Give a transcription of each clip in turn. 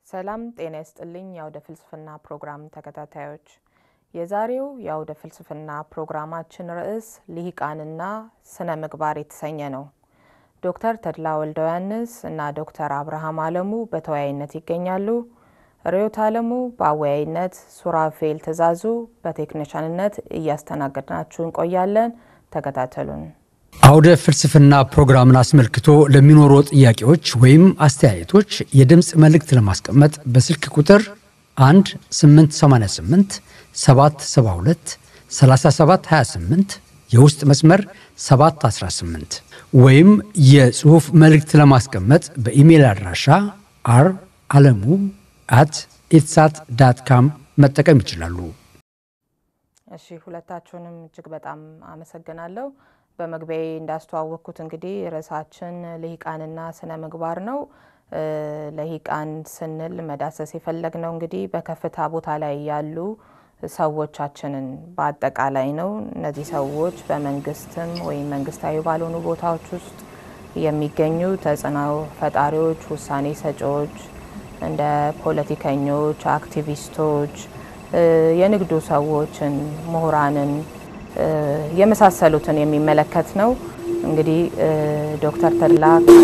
ሰላም ጤና ይስጥልኝ የአውደ ፍልስፍና ፕሮግራም ተከታታዮች፣ የዛሬው የአውደ ፍልስፍና ፕሮግራማችን ርዕስ ልሂቃንና ስነ ምግባር የተሰኘ ነው። ዶክተር ተድላ ወልደ ዮሐንስ እና ዶክተር አብርሃም አለሙ በተወያይነት ይገኛሉ። ርዕዮት አለሙ በአወያይነት፣ ሱራፌል ትእዛዙ በቴክኒሻንነት እያስተናገድናችሁ እንቆያለን። ተከታተሉን። አውደ ፍልስፍና ፕሮግራምን አስመልክቶ ለሚኖሩ ጥያቄዎች ወይም አስተያየቶች የድምፅ መልእክት ለማስቀመጥ በስልክ ቁጥር 1 888 772 3728 የውስጥ መስመር 718 ወይም የጽሑፍ መልእክት ለማስቀመጥ በኢሜይል አድራሻ አር አለሙ አት ኢትሳት ዳት ካም መጠቀም ይችላሉ። እሺ፣ ሁለታችሁንም እጅግ በጣም አመሰግናለሁ። በመግቢያዬ እንዳስተዋወቅኩት እንግዲህ ርዕሳችን ልሂቃንና ስነ ምግባር ነው። ልሂቃን ስንል መዳሰስ የፈለግነው እንግዲህ በከፍታ ቦታ ላይ ያሉ ሰዎቻችንን በአጠቃላይ ነው። እነዚህ ሰዎች በመንግስትም ወይም መንግስታዊ ባልሆኑ ቦታዎች ውስጥ የሚገኙ ተጽዕኖ ፈጣሪዎች፣ ውሳኔ ሰጪዎች፣ እንደ ፖለቲከኞች፣ አክቲቪስቶች፣ የንግዱ ሰዎችን፣ ምሁራንን የመሳሰሉትን የሚመለከት ነው። እንግዲህ ዶክተር ተድላ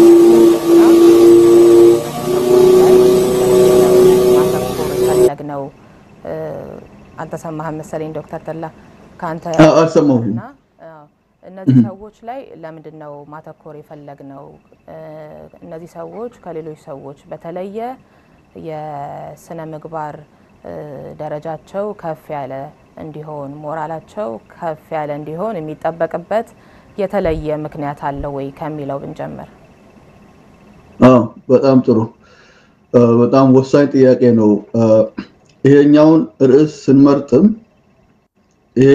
ማተኮር ፈለግ ነው። አልተሰማህም መሰለኝ ዶክተር ተድላ ከአንተ አልሰማሁም። እነዚህ ሰዎች ላይ ለምንድን ነው ማተኮር የፈለግ ነው? እነዚህ ሰዎች ከሌሎች ሰዎች በተለየ የስነ ምግባር ደረጃቸው ከፍ ያለ እንዲሆን ሞራላቸው ከፍ ያለ እንዲሆን የሚጠበቅበት የተለየ ምክንያት አለው ወይ ከሚለው ብንጀምር። አዎ በጣም ጥሩ፣ በጣም ወሳኝ ጥያቄ ነው። ይሄኛውን ርዕስ ስንመርጥም ይሄ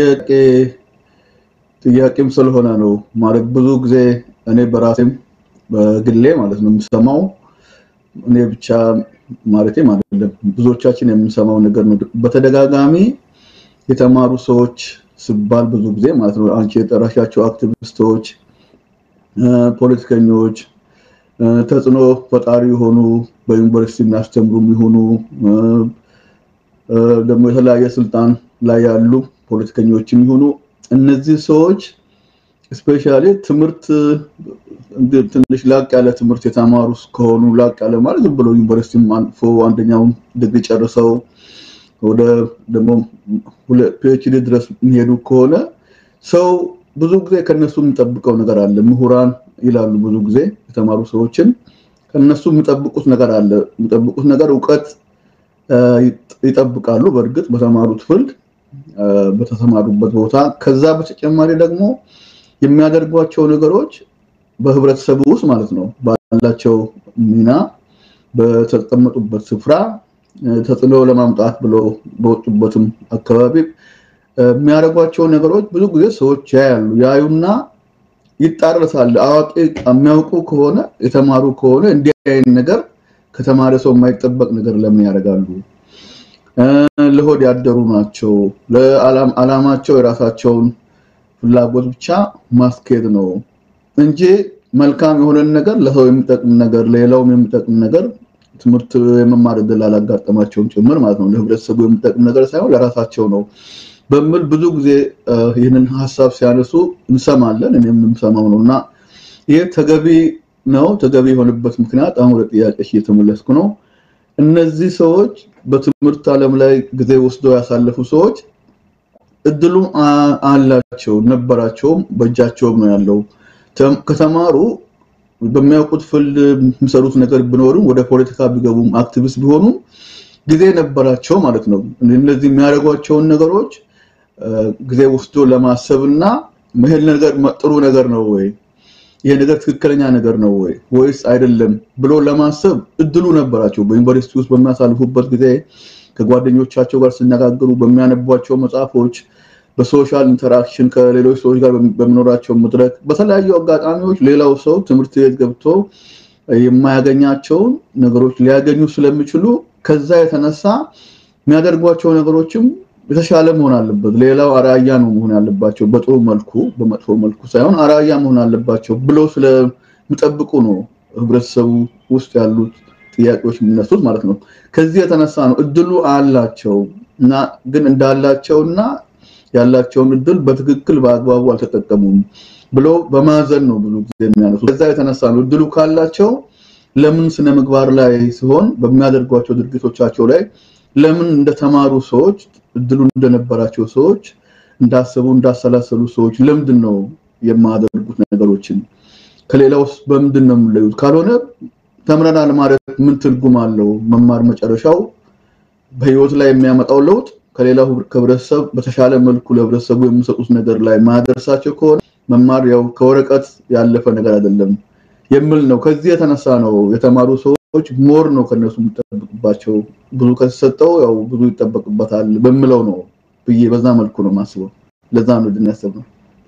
ጥያቄም ስለሆነ ነው ማለት ብዙ ጊዜ እኔ በራሴም በግሌ ማለት ነው የምሰማው እኔ ብቻ ማለቴም አይደለም ብዙዎቻችን የምንሰማው ነገር ነው በተደጋጋሚ የተማሩ ሰዎች ሲባል ብዙ ጊዜ ማለት ነው አንቺ የጠራሻቸው አክቲቪስቶች፣ ፖለቲከኞች፣ ተጽዕኖ ፈጣሪ የሆኑ በዩኒቨርሲቲ የሚያስተምሩ የሚሆኑ ደግሞ የተለያየ ስልጣን ላይ ያሉ ፖለቲከኞች የሚሆኑ እነዚህ ሰዎች ስፔሻሊ ትምህርት ትንሽ ላቅ ያለ ትምህርት የተማሩ ከሆኑ ላቅ ያለ ማለት ዝም ብሎ ዩኒቨርሲቲ አልፎ አንደኛውን ዲግሪ ጨርሰው ወደ ደግሞ ፒኤችዲ ድረስ የሚሄዱ ከሆነ ሰው ብዙ ጊዜ ከነሱ የሚጠብቀው ነገር አለ። ምሁራን ይላሉ ብዙ ጊዜ የተማሩ ሰዎችን ከነሱ የሚጠብቁት ነገር አለ። የሚጠብቁት ነገር እውቀት ይጠብቃሉ። በእርግጥ በተማሩት ፍልድ በተሰማሩበት ቦታ። ከዛ በተጨማሪ ደግሞ የሚያደርጓቸው ነገሮች በህብረተሰቡ ውስጥ ማለት ነው ባላቸው ሚና በተቀመጡበት ስፍራ ተጽዕኖ ለማምጣት ብሎ በወጡበትም አካባቢ የሚያደርጓቸው ነገሮች ብዙ ጊዜ ሰዎች ያያሉ። ያዩና ይጣረሳል። አዋቂ የሚያውቁ ከሆነ የተማሩ ከሆነ እንዲህ አይነት ነገር ከተማረ ሰው የማይጠበቅ ነገር ለምን ያደርጋሉ? ለሆድ ያደሩ ናቸው። ለዓላማቸው የራሳቸውን ፍላጎት ብቻ ማስኬድ ነው እንጂ መልካም የሆነን ነገር ለሰው የሚጠቅም ነገር ለሌላውም የሚጠቅም ነገር ትምህርት የመማር እድል አላጋጠማቸውም ጭምር ማለት ነው። ለህብረተሰቡ የሚጠቅም ነገር ሳይሆን ለራሳቸው ነው በሚል ብዙ ጊዜ ይህንን ሀሳብ ሲያነሱ እንሰማለን። እኔም የምሰማው ነው እና ይህ ተገቢ ነው። ተገቢ የሆነበት ምክንያት አሁን ወደ ጥያቄ እየተመለስኩ ነው። እነዚህ ሰዎች በትምህርት ዓለም ላይ ጊዜ ወስደው ያሳለፉ ሰዎች እድሉ አላቸው ነበራቸውም፣ በእጃቸውም ነው ያለው ከተማሩ በሚያውቁት ፍልድ የሚሰሩት ነገር ቢኖርም ወደ ፖለቲካ ቢገቡም አክቲቪስት ቢሆኑም ጊዜ ነበራቸው ማለት ነው። እነዚህ የሚያደርጓቸውን ነገሮች ጊዜ ወስዶ ለማሰብ እና ይሄን ነገር ጥሩ ነገር ነው ወይ ይሄ ነገር ትክክለኛ ነገር ነው ወይ ወይስ አይደለም ብሎ ለማሰብ እድሉ ነበራቸው። በዩኒቨርሲቲ ውስጥ በሚያሳልፉበት ጊዜ ከጓደኞቻቸው ጋር ሲነጋገሩ በሚያነቧቸው መጽሐፎች በሶሻል ኢንተራክሽን ከሌሎች ሰዎች ጋር በሚኖራቸው መድረክ በተለያዩ አጋጣሚዎች ሌላው ሰው ትምህርት ቤት ገብቶ የማያገኛቸውን ነገሮች ሊያገኙ ስለሚችሉ ከዛ የተነሳ የሚያደርጓቸው ነገሮችም የተሻለ መሆን አለበት። ሌላው አራያ ነው መሆን ያለባቸው፣ በጥሩ መልኩ በመጥፎ መልኩ ሳይሆን አራያ መሆን አለባቸው ብለው ስለሚጠብቁ ነው ህብረተሰቡ ውስጥ ያሉት ጥያቄዎች የሚነሱት ማለት ነው። ከዚህ የተነሳ ነው እድሉ አላቸው እና ግን እንዳላቸውና ያላቸውን እድል በትክክል በአግባቡ አልተጠቀሙም ብሎ በማዘን ነው ብዙ ጊዜ የሚያነሱት። ከዛ የተነሳ ነው እድሉ ካላቸው ለምን ስነ ምግባር ላይ ሲሆን በሚያደርጓቸው ድርጊቶቻቸው ላይ ለምን እንደተማሩ ሰዎች እድሉ እንደነበራቸው ሰዎች እንዳሰቡ እንዳሰላሰሉ ሰዎች ለምንድን ነው የማያደርጉት ነገሮችን ከሌላውስ በምንድን ነው የምንለዩት? ካልሆነ ተምረናል ማለት ምን ትርጉም አለው? መማር መጨረሻው በህይወት ላይ የሚያመጣው ለውጥ ከሌላው ከህብረተሰብ በተሻለ መልኩ ለህብረተሰቡ የሚሰጡት ነገር ላይ ማደርሳቸው ከሆነ መማር ያው ከወረቀት ያለፈ ነገር አይደለም የሚል ነው። ከዚህ የተነሳ ነው የተማሩ ሰዎች ሞር ነው ከነሱ የሚጠበቅባቸው ብዙ ከተሰጠው ያው ብዙ ይጠበቅበታል በሚለው ነው ብዬ በዛ መልኩ ነው የማስበው። ለዛ ነው ድን ያሰብነው።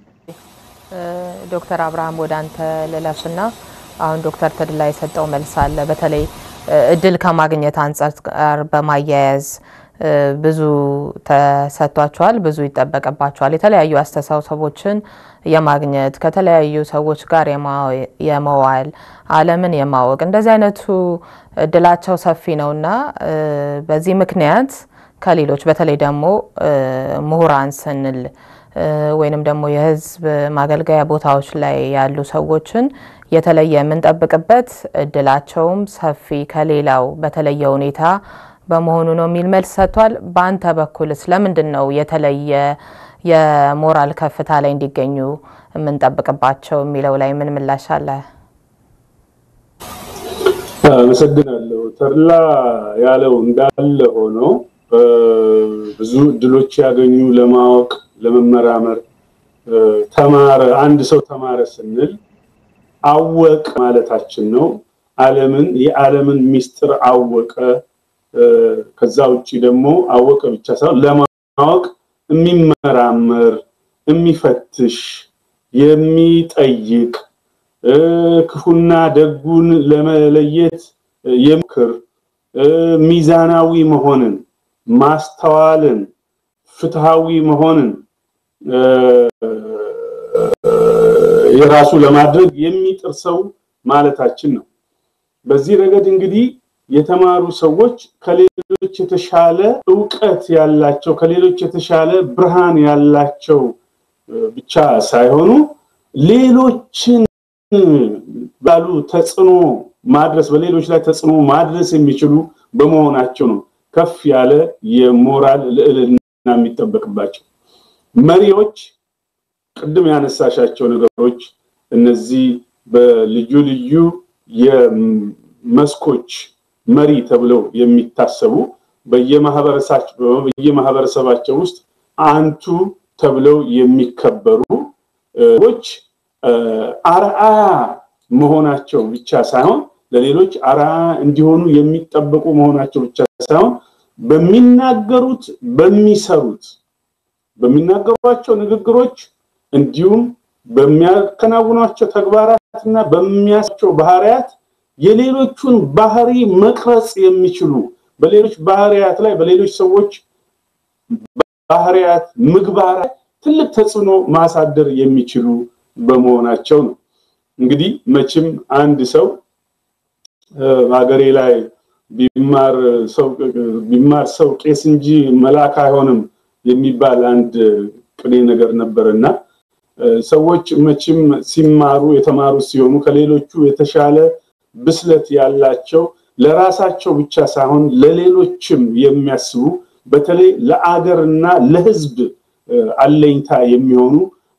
ዶክተር አብርሃም ወደ አንተ ልለፍና አሁን ዶክተር ተድላ የሰጠው መልስ አለ። በተለይ እድል ከማግኘት አንጻር ጋር በማያያዝ ብዙ ተሰጥቷቸዋል፣ ብዙ ይጠበቅባቸዋል። የተለያዩ አስተሳሰቦችን የማግኘት ከተለያዩ ሰዎች ጋር የመዋል ዓለምን የማወቅ እንደዚህ አይነቱ እድላቸው ሰፊ ነውና በዚህ ምክንያት ከሌሎች በተለይ ደግሞ ምሁራን ስንል ወይንም ደግሞ የህዝብ ማገልገያ ቦታዎች ላይ ያሉ ሰዎችን የተለየ የምንጠብቅበት እድላቸውም ሰፊ ከሌላው በተለየ ሁኔታ በመሆኑ ነው የሚል መልስ ሰጥቷል። በአንተ በኩልስ ለምንድን ነው የተለየ የሞራል ከፍታ ላይ እንዲገኙ የምንጠብቅባቸው የሚለው ላይ ምን ምላሽ አለ? አመሰግናለሁ። ተድላ ያለው እንዳለ ሆኖ ብዙ እድሎች ያገኙ ለማወቅ ለመመራመር ተማረ አንድ ሰው ተማረ ስንል አወቅ ማለታችን ነው። ዓለምን የዓለምን ሚስጥር አወቀ። ከዛ ውጭ ደግሞ አወቀ ብቻ ሳይሆን ለማወቅ የሚመራመር፣ የሚፈትሽ፣ የሚጠይቅ ክፉና ደጉን ለመለየት የምክር ሚዛናዊ መሆንን ማስተዋልን ፍትሃዊ መሆንን የራሱ ለማድረግ የሚጥር ሰው ማለታችን ነው። በዚህ ረገድ እንግዲህ የተማሩ ሰዎች ከሌሎች የተሻለ እውቀት ያላቸው ከሌሎች የተሻለ ብርሃን ያላቸው ብቻ ሳይሆኑ ሌሎችን ባሉ ተጽዕኖ ማድረስ በሌሎች ላይ ተጽዕኖ ማድረስ የሚችሉ በመሆናቸው ነው ከፍ ያለ የሞራል ልዕልና የሚጠበቅባቸው። መሪዎች ቅድም ያነሳሻቸው ነገሮች እነዚህ በልዩ ልዩ የመስኮች መሪ ተብለው የሚታሰቡ በየማህበረሰባቸው ውስጥ አንቱ ተብለው የሚከበሩ ዎች አርአያ መሆናቸው ብቻ ሳይሆን ለሌሎች አርአያ እንዲሆኑ የሚጠበቁ መሆናቸው ብቻ ሳይሆን በሚናገሩት በሚሰሩት በሚናገሯቸው ንግግሮች እንዲሁም በሚያከናውኗቸው ተግባራትና በሚያቸው ባህሪያት የሌሎቹን ባህሪ መቅረጽ የሚችሉ በሌሎች ባህሪያት ላይ በሌሎች ሰዎች ባህሪያት ምግባራት ትልቅ ተጽዕኖ ማሳደር የሚችሉ በመሆናቸው ነው። እንግዲህ መቼም አንድ ሰው ሀገሬ ላይ ቢማር ሰው ቢማር ሰው ቄስ እንጂ መልአክ አይሆንም የሚባል አንድ ቅኔ ነገር ነበርና ሰዎች መቼም ሲማሩ የተማሩ ሲሆኑ ከሌሎቹ የተሻለ ብስለት ያላቸው ለራሳቸው ብቻ ሳይሆን ለሌሎችም የሚያስቡ በተለይ ለአገርና ለሕዝብ አለኝታ የሚሆኑ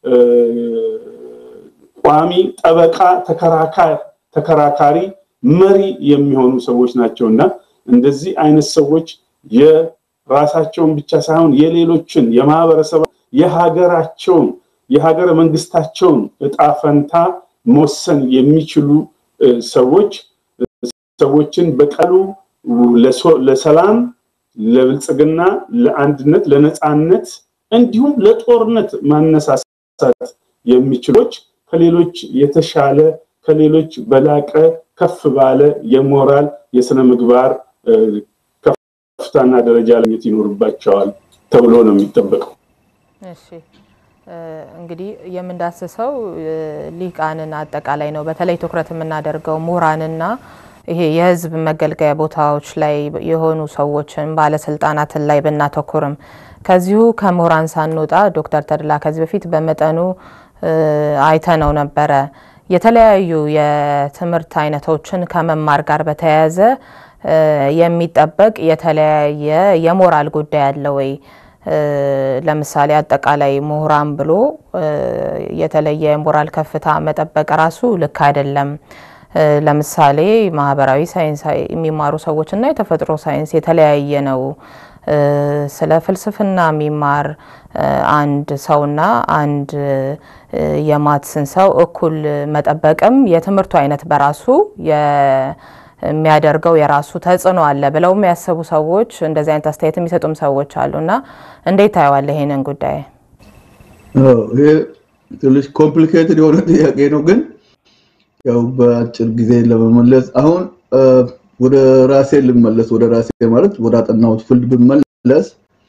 ቋሚ ጠበቃ ተከራካሪ መሪ የሚሆኑ ሰዎች ናቸው እና እንደዚህ አይነት ሰዎች የራሳቸውን ብቻ ሳይሆን የሌሎችን የማህበረሰብ የሀገራቸውን የሀገረ መንግስታቸውን እጣ ፈንታ መወሰን የሚችሉ ሰዎች ሰዎችን በቀሉ ለሰላም፣ ለብልጽግና፣ ለአንድነት፣ ለነፃነት እንዲሁም ለጦርነት ማነሳሳት የሚችሎች ከሌሎች የተሻለ ከሌሎች በላቀ ከፍ ባለ የሞራል የስነ ምግባር ከፍታና ደረጃ ለኘት ይኖርባቸዋል ተብሎ ነው የሚጠበቀው። እሺ እንግዲህ የምንዳስሰው ሊቃንን አጠቃላይ ነው። በተለይ ትኩረት የምናደርገው ምሁራንና ይሄ የህዝብ መገልገያ ቦታዎች ላይ የሆኑ ሰዎችን ባለስልጣናትን ላይ ብናተኩርም ከዚሁ ከምሁራን ሳንወጣ ዶክተር ተድላ ከዚህ በፊት በመጠኑ አይተነው ነበረ። የተለያዩ የትምህርት አይነቶችን ከመማር ጋር በተያያዘ የሚጠበቅ የተለያየ የሞራል ጉዳይ አለ ወይ? ለምሳሌ አጠቃላይ ምሁራን ብሎ የተለየ የሞራል ከፍታ መጠበቅ ራሱ ልክ አይደለም። ለምሳሌ ማህበራዊ ሳይንስ የሚማሩ ሰዎች እና የተፈጥሮ ሳይንስ የተለያየ ነው። ስለ ፍልስፍና የሚማር አንድ ሰውና አንድ የማትስን ሰው እኩል መጠበቅም የትምህርቱ አይነት በራሱ የሚያደርገው የራሱ ተጽዕኖ አለ ብለው የሚያስቡ ሰዎች እንደዚህ አይነት አስተያየት የሚሰጡም ሰዎች አሉና እንዴት ታየዋለህ ይሄንን ጉዳይ? ይሄ ትንሽ ኮምፕሊኬትድ የሆነ ጥያቄ ነው፣ ግን ያው በአጭር ጊዜ ለመመለስ አሁን ወደ ራሴ ልመለስ። ወደ ራሴ ማለት ወደ አጠናሁት ፊልድ ብመለስ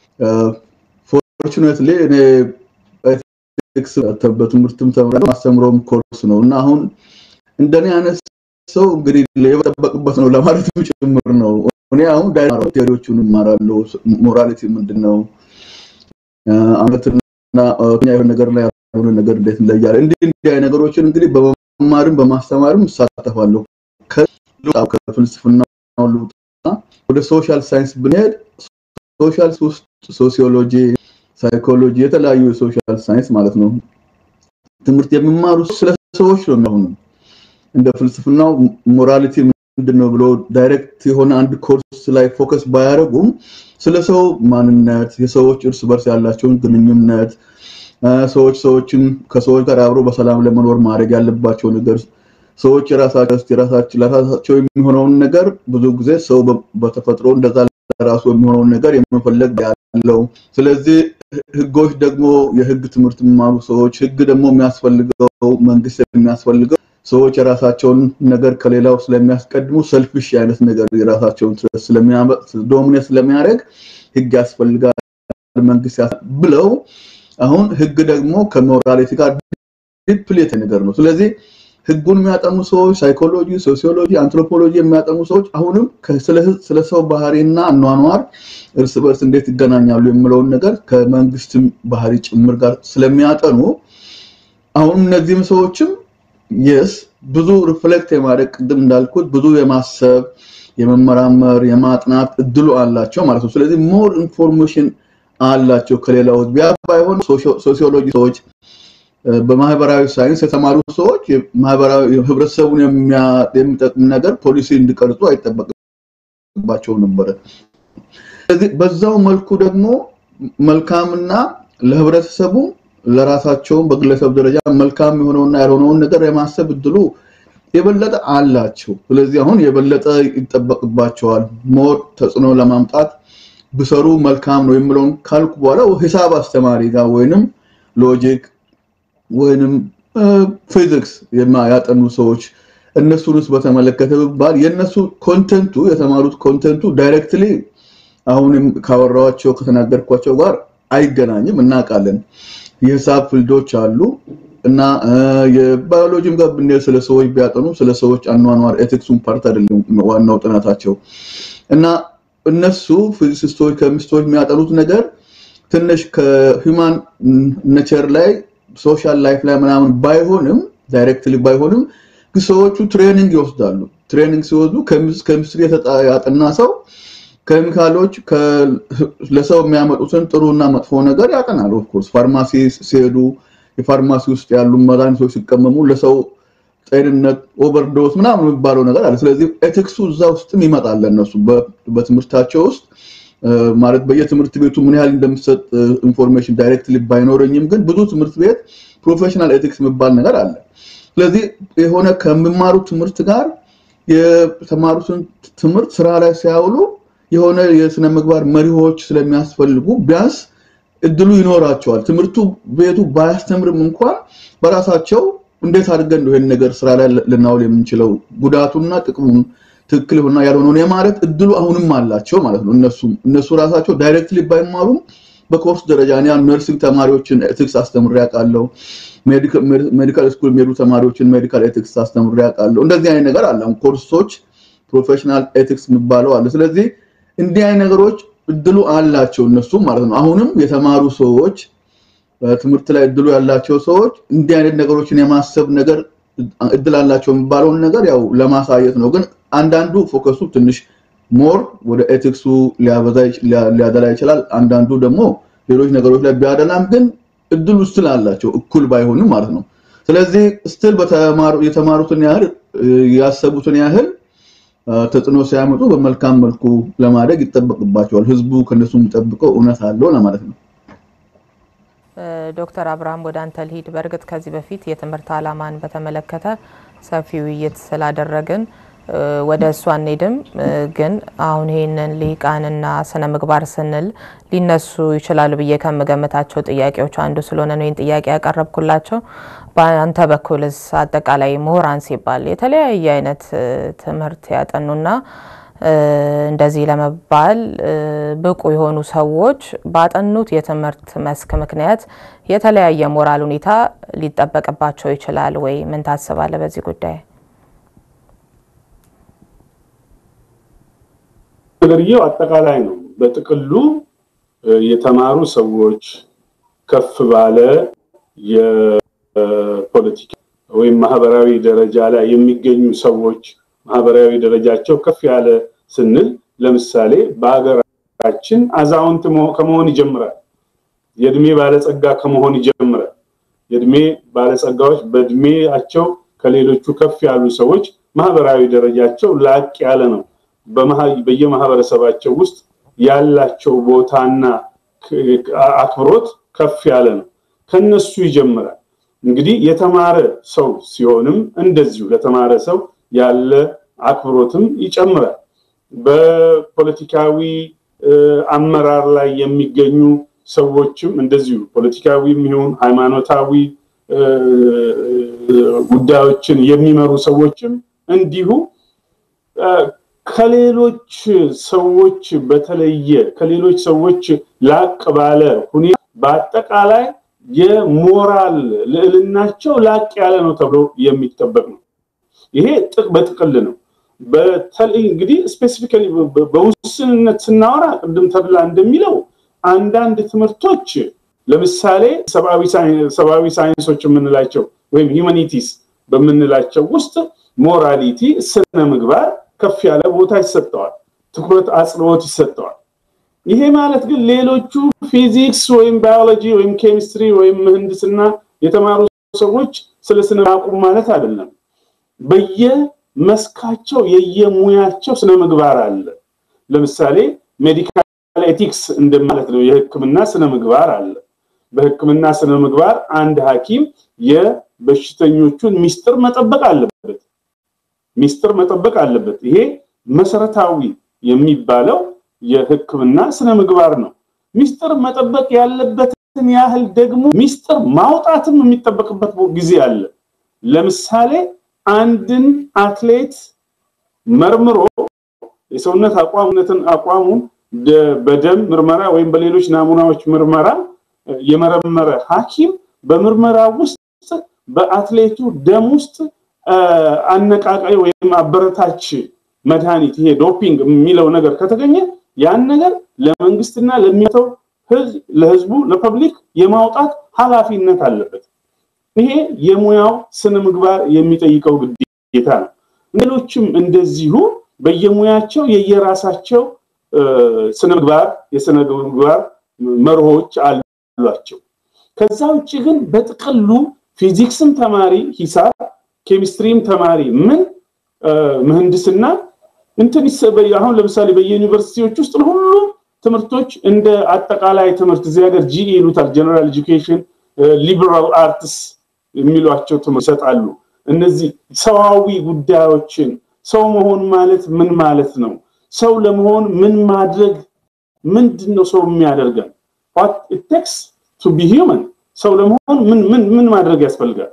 ፎርቹኔትሊ እኔ ኤቲክስ በትምህርትም ተምሬ ማስተምረውም ኮርስ ነው እና አሁን እንደኔ አይነት ሰው እንግዲህ የጠበቅበት ነው ለማለት ጭምር ነው። እኔ አሁን ቴዎሪዎቹን እማራለሁ። ሞራሊቲ ምንድን ነው? እውነትና የሆነ ነገር ላይ ያልሆነ ነገር እንዴት እንለያለን? እንዲህ እንዲህ ነገሮችን እንግዲህ በመማርም በማስተማርም እሳተፋለሁ። ከፍልስፍና ልውጣ ወደ ሶሻል ሳይንስ ብንሄድ ሶሻል ውስጥ ሶሲዮሎጂ፣ ሳይኮሎጂ የተለያዩ የሶሻል ሳይንስ ማለት ነው ትምህርት የሚማሩ ስለ ሰዎች ነው የሚሆኑ እንደ ፍልስፍናው ሞራሊቲ ምንድን ነው ብሎ ዳይሬክት የሆነ አንድ ኮርስ ላይ ፎከስ ባያደርጉም ስለ ሰው ማንነት፣ የሰዎች እርስ በርስ ያላቸውን ግንኙነት፣ ሰዎች ሰዎችን ከሰዎች ጋር አብሮ በሰላም ለመኖር ማድረግ ያለባቸው ነገር ሰዎች የራሳቸው ለራሳቸው የሚሆነውን ነገር ብዙ ጊዜ ሰው በተፈጥሮ እንደዛ ለራሱ የሚሆነውን ነገር የመፈለግ ያለው። ስለዚህ ህጎች ደግሞ የህግ ትምህርት የሚማሩ ሰዎች ህግ ደግሞ የሚያስፈልገው መንግስት የሚያስፈልገው ሰዎች የራሳቸውን ነገር ከሌላው ስለሚያስቀድሙ ሰልፊሽ አይነት ነገር የራሳቸውን ዶሚኔት ስለሚያደርግ ህግ ያስፈልጋል መንግስት ብለው አሁን ህግ ደግሞ ከሞራሊቲ ጋር ዲፕሌት ነገር ነው። ስለዚህ ህጉን የሚያጠኑ ሰዎች ሳይኮሎጂ፣ ሶሲዮሎጂ፣ አንትሮፖሎጂ የሚያጠኑ ሰዎች አሁንም ስለ ሰው ባህሪና አኗኗር እርስ በርስ እንዴት ይገናኛሉ የሚለውን ነገር ከመንግስትም ባህሪ ጭምር ጋር ስለሚያጠኑ አሁንም እነዚህም ሰዎችም የስ ብዙ ሪፍሌክት የማድረግ ቅድም እንዳልኩት ብዙ የማሰብ የመመራመር የማጥናት እድሉ አላቸው ማለት ነው። ስለዚህ ሞር ኢንፎርሜሽን አላቸው ከሌላው ቢያ ባይሆን ሶሲዮሎጂ ሰዎች በማህበራዊ ሳይንስ የተማሩ ሰዎች ማህበራዊ ህብረተሰቡን የሚጠቅም ነገር ፖሊሲ እንዲቀርጹ አይጠበቅባቸውም ነበረ። ስለዚህ በዛው መልኩ ደግሞ መልካምና ለህብረተሰቡ ለራሳቸውም በግለሰብ ደረጃ መልካም የሆነውና ያልሆነውን ነገር የማሰብ እድሉ የበለጠ አላቸው። ስለዚህ አሁን የበለጠ ይጠበቅባቸዋል ሞር ተጽዕኖ ለማምጣት ብሰሩ መልካም ነው የሚለውን ካልኩ በኋላ ሂሳብ አስተማሪ ጋር ወይንም ሎጂክ ወይንም ፊዚክስ ያጠኑ ሰዎች እነሱንስ በተመለከተ ብባል የእነሱ ኮንተንቱ የተማሩት ኮንተንቱ ዳይሬክትሊ አሁንም ካወራኋቸው ከተናገርኳቸው ጋር አይገናኝም፣ እናውቃለን። የሂሳብ ፊልዶች አሉ እና የባዮሎጂም ጋር ብንሄድ ስለ ሰዎች ቢያጠኑ ስለ ሰዎች አኗኗር ኤቲክሱን ፓርት አይደለም ዋናው ጥናታቸው እና እነሱ ፊዚሲስቶች ከሚስቶች የሚያጠኑት ነገር ትንሽ ከሂውማን ኔቸር ላይ ሶሻል ላይፍ ላይ ምናምን ባይሆንም ዳይሬክትሊ ባይሆንም ሰዎቹ ትሬኒንግ ይወስዳሉ። ትሬኒንግ ሲወስዱ ኬሚስትሪ ያጠና ሰው ኬሚካሎች ለሰው የሚያመጡትን ጥሩና መጥፎ ነገር ያጠናል። ኦፍኮርስ ፋርማሲ ሲሄዱ የፋርማሲ ውስጥ ያሉ መድኃኒቶች ሲቀመሙ ለሰው ጤንነት ኦቨርዶስ ምናምን የሚባለው ነገር አለ። ስለዚህ ኤቲክሱ እዛ ውስጥም ይመጣል። እነሱ በትምህርታቸው ውስጥ ማለት በየትምህርት ቤቱ ምን ያህል እንደሚሰጥ ኢንፎርሜሽን ዳይሬክትሊ ባይኖረኝም ግን ብዙ ትምህርት ቤት ፕሮፌሽናል ኤቲክስ የሚባል ነገር አለ። ስለዚህ የሆነ ከሚማሩ ትምህርት ጋር የተማሩትን ትምህርት ስራ ላይ ሲያውሉ የሆነ የስነ ምግባር መሪዎች ስለሚያስፈልጉ ቢያንስ እድሉ ይኖራቸዋል። ትምህርቱ ቤቱ ባያስተምርም እንኳን በራሳቸው እንዴት አድርገን ነው ይሄን ነገር ስራ ላይ ልናውል የምንችለው ጉዳቱና ጥቅሙን ትክክል ይሆንና ያልሆነውን የማለት እድሉ አሁንም አላቸው ማለት ነው። እነሱም እነሱ ራሳቸው ዳይሬክትሊ ባይማሩም በኮርስ ደረጃ እኔ ነርሲንግ ተማሪዎችን ኤቲክስ አስተምሬ አውቃለሁ። ሜዲካል ስኩል የሚሄዱ ተማሪዎችን ሜዲካል ኤቲክስ አስተምሬ አውቃለሁ። እንደዚህ አይነት ነገር አለ። ኮርሶች ፕሮፌሽናል ኤቲክስ የሚባለው አለ። ስለዚህ እንዲህ አይነት ነገሮች እድሉ አላቸው እነሱ ማለት ነው። አሁንም የተማሩ ሰዎች ትምህርት ላይ እድሉ ያላቸው ሰዎች እንዲህ አይነት ነገሮችን የማሰብ ነገር እድል አላቸው የሚባለውን ነገር ያው ለማሳየት ነው። ግን አንዳንዱ ፎከሱ ትንሽ ሞር ወደ ኤቲክሱ ሊያደላ ይችላል። አንዳንዱ ደግሞ ሌሎች ነገሮች ላይ ቢያደላም ግን እድሉ ስል አላቸው እኩል ባይሆንም ማለት ነው። ስለዚህ ስትል የተማሩትን ያህል ያሰቡትን ያህል ተጽዕኖ ሲያመጡ በመልካም መልኩ ለማደግ ይጠበቅባቸዋል። ህዝቡ ከነሱ የሚጠብቀው እውነት አለው ለማለት ነው። ዶክተር አብርሃም ወደ አንተ ልሂድ። በእርግጥ ከዚህ በፊት የትምህርት ዓላማን በተመለከተ ሰፊ ውይይት ስላደረግን ወደ እሱ አንሄድም። ግን አሁን ይህንን ልሂቃንና ስነ ምግባር ስንል ሊነሱ ይችላሉ ብዬ ከምገምታቸው ጥያቄዎች አንዱ ስለሆነ ነው ይህን ጥያቄ ያቀረብኩላቸው። በአንተ በኩልስ አጠቃላይ ምሁራን ሲባል የተለያየ አይነት ትምህርት ያጠኑና እንደዚህ ለመባል ብቁ የሆኑ ሰዎች ባጠኑት የትምህርት መስክ ምክንያት የተለያየ ሞራል ሁኔታ ሊጠበቅባቸው ይችላል ወይ? ምን ታስባለህ በዚህ ጉዳይ? ነገርየው አጠቃላይ ነው። በጥቅሉ የተማሩ ሰዎች ከፍ ባለ የፖለቲካ ወይም ማህበራዊ ደረጃ ላይ የሚገኙ ሰዎች ማህበራዊ ደረጃቸው ከፍ ያለ ስንል ለምሳሌ በሀገራችን አዛውንት ከመሆን ይጀምራል። የእድሜ ባለጸጋ ከመሆን ይጀምራል። የእድሜ ባለጸጋዎች በእድሜያቸው ከሌሎቹ ከፍ ያሉ ሰዎች ማህበራዊ ደረጃቸው ላቅ ያለ ነው። በየማህበረሰባቸው ውስጥ ያላቸው ቦታና አክብሮት ከፍ ያለ ነው። ከነሱ ይጀምራል። እንግዲህ የተማረ ሰው ሲሆንም እንደዚሁ ለተማረ ሰው ያለ አክብሮትም ይጨምራል። በፖለቲካዊ አመራር ላይ የሚገኙ ሰዎችም እንደዚሁ ፖለቲካዊ የሚሆን ሃይማኖታዊ ጉዳዮችን የሚመሩ ሰዎችም እንዲሁ ከሌሎች ሰዎች በተለየ ከሌሎች ሰዎች ላቅ ባለ ሁኔታ በአጠቃላይ የሞራል ልዕልናቸው ላቅ ያለ ነው ተብሎ የሚጠበቅ ነው። ይሄ በጥቅል ነው። በተለይ እንግዲህ ስፔሲፊካሊ በውስንነት ስናወራ ቅድም ተብላ እንደሚለው አንዳንድ ትምህርቶች ለምሳሌ ሰብአዊ ሳይንሶች የምንላቸው ወይም ሂውማኒቲስ በምንላቸው ውስጥ ሞራሊቲ፣ ስነ ምግባር ከፍ ያለ ቦታ ይሰጠዋል፣ ትኩረት አጽንኦት ይሰጠዋል። ይሄ ማለት ግን ሌሎቹ ፊዚክስ ወይም ባዮሎጂ ወይም ኬሚስትሪ ወይም ምህንድስና የተማሩ ሰዎች ስለ ስነ አቁም ማለት አይደለም። በየመስካቸው የየሙያቸው ስነ ምግባር አለ። ለምሳሌ ሜዲካል ኤቲክስ እንደማለት ነው። የሕክምና ስነ ምግባር አለ። በሕክምና ስነ ምግባር አንድ ሐኪም የበሽተኞቹን ሚስጥር መጠበቅ አለበት። ሚስጥር መጠበቅ አለበት። ይሄ መሰረታዊ የሚባለው የሕክምና ስነ ምግባር ነው። ሚስጥር መጠበቅ ያለበትን ያህል ደግሞ ሚስጥር ማውጣትም የሚጠበቅበት ጊዜ አለ። ለምሳሌ አንድን አትሌት መርምሮ የሰውነት አቋምነትን አቋሙን በደም ምርመራ ወይም በሌሎች ናሙናዎች ምርመራ የመረመረ ሐኪም በምርመራ ውስጥ በአትሌቱ ደም ውስጥ አነቃቃይ ወይም አበረታች መድኃኒት ይሄ ዶፒንግ የሚለው ነገር ከተገኘ ያን ነገር ለመንግስትና ለሚተው ለህዝቡ ለፐብሊክ የማውጣት ኃላፊነት አለበት። ይሄ የሙያው ስነ ምግባር የሚጠይቀው ግዴታ ነው። ሌሎችም እንደዚሁ በየሙያቸው የየራሳቸው ስነ ምግባር የስነ ምግባር መርሆች አሏቸው። ከዛ ውጭ ግን በጥቅሉ ፊዚክስም ተማሪ ሂሳብ፣ ኬሚስትሪም ተማሪ ምን ምህንድስና እንትን አሁን ለምሳሌ በየዩኒቨርሲቲዎች ውስጥ ሁሉም ትምህርቶች እንደ አጠቃላይ ትምህርት እዚህ ሀገር ጂኢ ይሉታል ጀነራል ኤጁኬሽን ሊበራል አርትስ የሚሏቸው ትምህርት ይሰጣሉ። እነዚህ ሰዋዊ ጉዳዮችን ሰው መሆን ማለት ምን ማለት ነው? ሰው ለመሆን ምን ማድረግ ምንድን ነው ሰው የሚያደርገን? what it takes to be human ሰው ለመሆን ምን ምን ምን ማድረግ ያስፈልጋል?